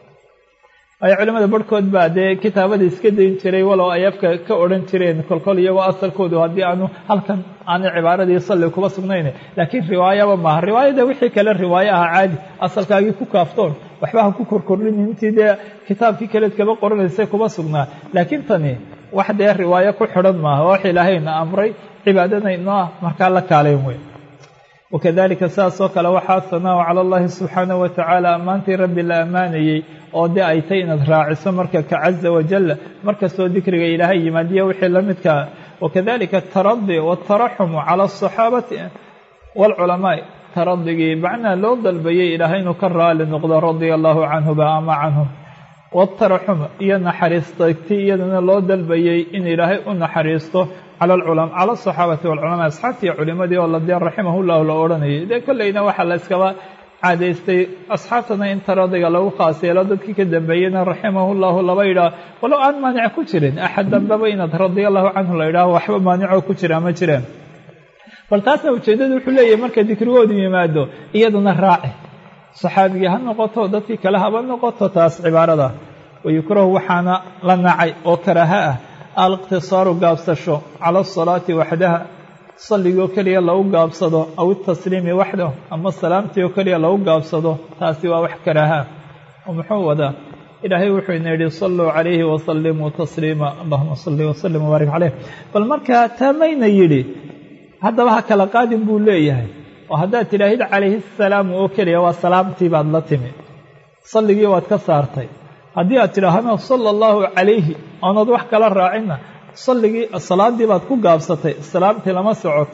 ay culimmada barhkood baa dee kitaabada iska dayn jiray walow ay afka ka odhan jireen kolkol iyagoo asalkoodu haddii aanu halkan aanay cibaaradii salli kuba sugnayn laakiin riwaayaba maaha riwaayada wixii kale riwaayo aha caadi asalkaagii ku kaaftoon waxba ha ku korkordhin intii dee kitaabkii kaleed kaba qoranaysay kuba sugnaa laakiin tani wax dee riwaayo ku xidhan maaha wax ilaahayna amray cibaadadayno ah markaa la kaalayn wey wakadalika saas oo kale waxaa sanaahu cala allahi subxaanahu watacaala ammaantii rabbi la ammaanayey oo dee ay tay inaad raaciso marka ka caza wajal markastoo dikriga ilaahay yimaadiya wixii la midkaa wakadalika ataradi waataraxumu cala asaxaabati waalculamaai taradigii macnaa loo dalbayay ilaahay inuu ka raali noqdo radia allahu canhuba ama canhum waataraxum iyo naxariistagti iyadana loo dalbayey in ilaahay u naxariisto cala alculama cala asaxaabati walculamaa asxaabtii culimadii oo ladee raximah llahu la odhanayay dee kolleyna waxaa la iskaba caadaystay asxaabtana in taradiga lagu khaas yeelo dadkii ka dambeeyeyna raximahu llahu laba yidhaah walow aan maanic ku jirin axad dambeba inaad radia allahu canhu la yidhaaho waxba maanicoo ku jira ma jireen bal taasna ujeeddadu wuxuu leeyahay marka dikrigoodu yimaado iyaduna raaci saxaabigii ha noqoto dadkii kale haba noqoto taas cibaarada wayukrahu waxaana la nacay oo karaaha ah aliqtisaaru gaabsasho cala asalaati waxdaha salligoo keliya lagu gaabsado aw itasliimi waxdah ama salaamtii oo keliya lagu gaabsado taasi waa wax karaaha oo muxuu wadaa ilaahay wuxuu ina yidhi saluu calayhi wasalimuu tasliima allahuma salli wasalim wabaarik caleyh bal markaa taamayna yidhi haddaba ha kala qaadin buu leeyahay oo haddaad tidhaahid calayhi asalaamu oo keliya waa salaamtii baad la timi salligii waad ka saartay haddii aad tidhaahno sala allahu calayhi oonad wax kala raacinna salligii salaadii baad ku gaabsatay salaamtii lama socoto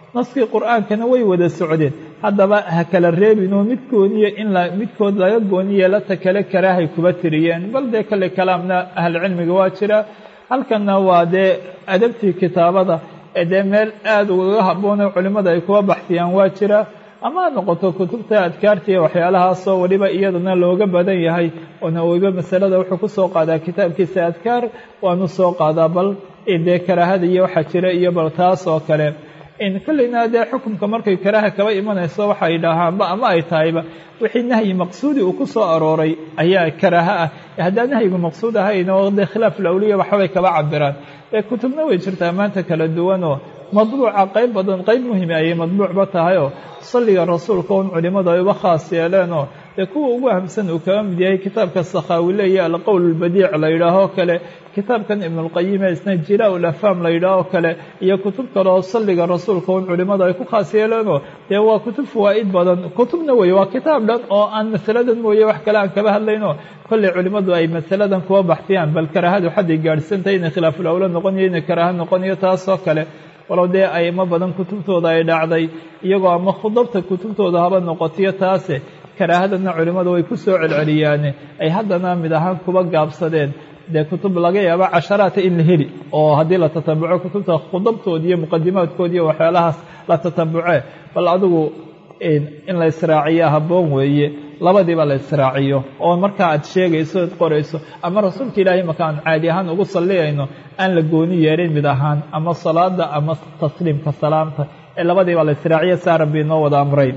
naskii qur-aankana way wada socdeen haddaba ha kala reebinoo midkoodiyo in midkood laga gooniyeela ta kale karaahay kuba tiriyeen bal dee kale kalaamna ahlucilmiga waa jira halkanna waa dee adabtii kitaabada ee dee meel aada ugaga habboonoo culimmada ay kuba baxsiyaan waa jira ama ha noqoto kutubta adkaarta iyo waxyaalahaasoo weliba iyadana looga badan yahay oo nawowiba masalada wuxuu ku soo qaadaa kitaabkiisa adkaar waanu soo qaadaa bal dee karaahada iyo waxaa jira iyo bal taas oo kale kolleyna dee xukumka markay karaaha kaba imanayso waxay dhahaanba ama ay tahayba wixii nahyi maqsuudi uu ku soo arooray ayaa karaaha ah haddaan nahyigu maqsuud ahayn oo dee khilaaf lawliya waxbay kaba cabiraan ee kutubna way jirtaa maanta kala duwanoo madbuuca qayb badan qayb muhimi ayay madbuucba tahayoo salliga rasuulka un culimmadu ay uba khaas yeeleenoo dee kuwa ugu ahamsan uu kaga mid yahay kitaabka sakhaawi leeya alqowl albadiic la yidhaahoo kale kitaabkan ibnulqayime isna jilaa ul afhaam la yidhaahoo kale iyo kutub kale oo salliga rasuulka un culimmadu ay ku khaas yeeleenoo dee waa kutub fawaa'id badan kutubna weeye waa kitaab dhan oo aan masaladan mooye wax kale aan kaba hadlayno kolley culimmadu ay masaladan kuwa baxsiyaan bal karaahadu xadday gaadhsantahay inay khilaafulawlo noqoniyo inay karaaha noqoniyo taasoo kale walow dee aymo badan kutubtooda ay dhacday iyagoo ama khudabta kutubtooda haba noqotiyo taase karaahadana culimmadu way ku soo celceliyaane ay haddana mid ahaan kuba gaabsadeen dee kutub laga yaabo casharaata in la heli oo haddii la tatabuco kutubta khudabtooda iyo muqadimaadkooda iyo waxyaalahaas la tatabuce bal adigu in la israaciya habboon weeye labadiiba la israaciyo oo markaa aad sheegayso ad qorayso ama rasuulka ilaahay marka aan caadi ahaan ugu salliyayno aan la gooni yeelin mid ahaan ama salaada ama tasliimka salaamta ee labadiiba la israaciya saa rabbi inoo wada amray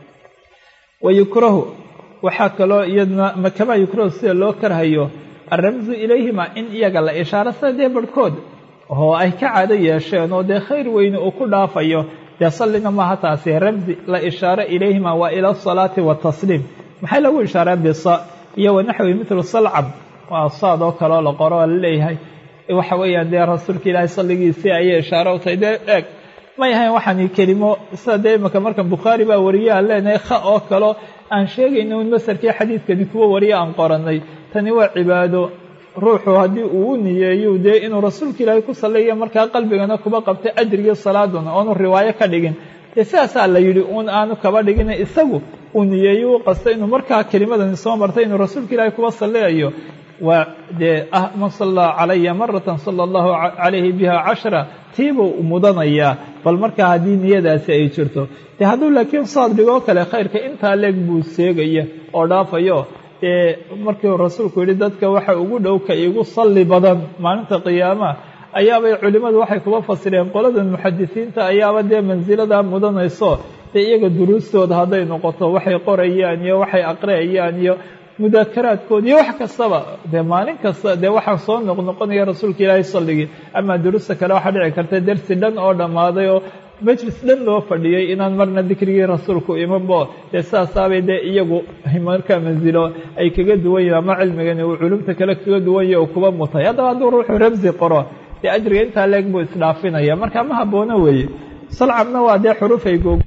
wayukrahu waxaa kaloo iyadna makamaa yukrahu sida loo karhayo alramsu ilayhima in iyaga la ishaaro sida dee barhkood oo ay ka caado yeesheen oo dee khayr weyne uu ku dhaafayo dee sallina maaha taasi ramsi la ishaaro ilayhima waa ila asalaati watasliim maxay lagu ishaareen bisa iyo wanaxwi mitlu salcab waa saad oo kaleoo la qoro oo la leeyahay waxa weeyaan dee rasuulka ilaahay salligiisii ayay ishaaro u tahay dee eeg may ahayn waxaani kelimo sida dee imaka markan bukhaari baa wariye aan leenahay kha oo kaleo aan sheegayno in masarkii xadiidkani kuwa wariye aan qorannay tani waa cibaado ruuxu haddii uu u niyeeyo dee inuu rasuulka ilaahay ku salliya markaa qalbigana kuba qabtay ajrigii salaaduna oonu riwaayo ka dhigin dee sidaasaa la yidhi uun aanu kaba dhigin isagu uu niyeeyo u qasta inuu markaa kelimadani soo martay inuu rasuulka ilaahay kuba salliyayo waa dee ah man sallaa calaya maratan sala allahu calayhi biha cashra tiibuu mudanayaa bal markaa haddii niyadaasi ay jirto dee hadduu laakiin saad dhigoo kale khayrka intaa leeg buu seegaya oo dhaafayo dee markiiu rasuulku yidhi dadka waxa ugu dhow ka igu salli badan maalinta qiyaamaha ayaabay culimmadu waxay kuba fasireen qoladan muxadisiinta ayaaba dee mansiladaa mudanayso dee iyaga duruustooda hadday noqoto waxay qorayaan iyo waxay aqriyayaan iyo mudaakaraadkooda iyo wax kastaba dee maalin kasta dee waxaa soo noqnoqonaya rasuulka ilaahay salligii amaa duruusta kale waxaa dhici karta dersi dhan oo dhammaaday oo majlis dhan loo fadhiyey inaan marna dikrigii rasuulku imanbo dee sidaasaabay dee iyagu markaa mansilo ay kaga duwan yihin ama cilmigani uu culumta kale kaga duwan yahi uu kuba mutay haddaba hadduu ruuxu ramsi qoro dee ajriga intaa leeg buu isdhaafinaya marka ma haboono weeye salcabna waa dee xuruf ay goog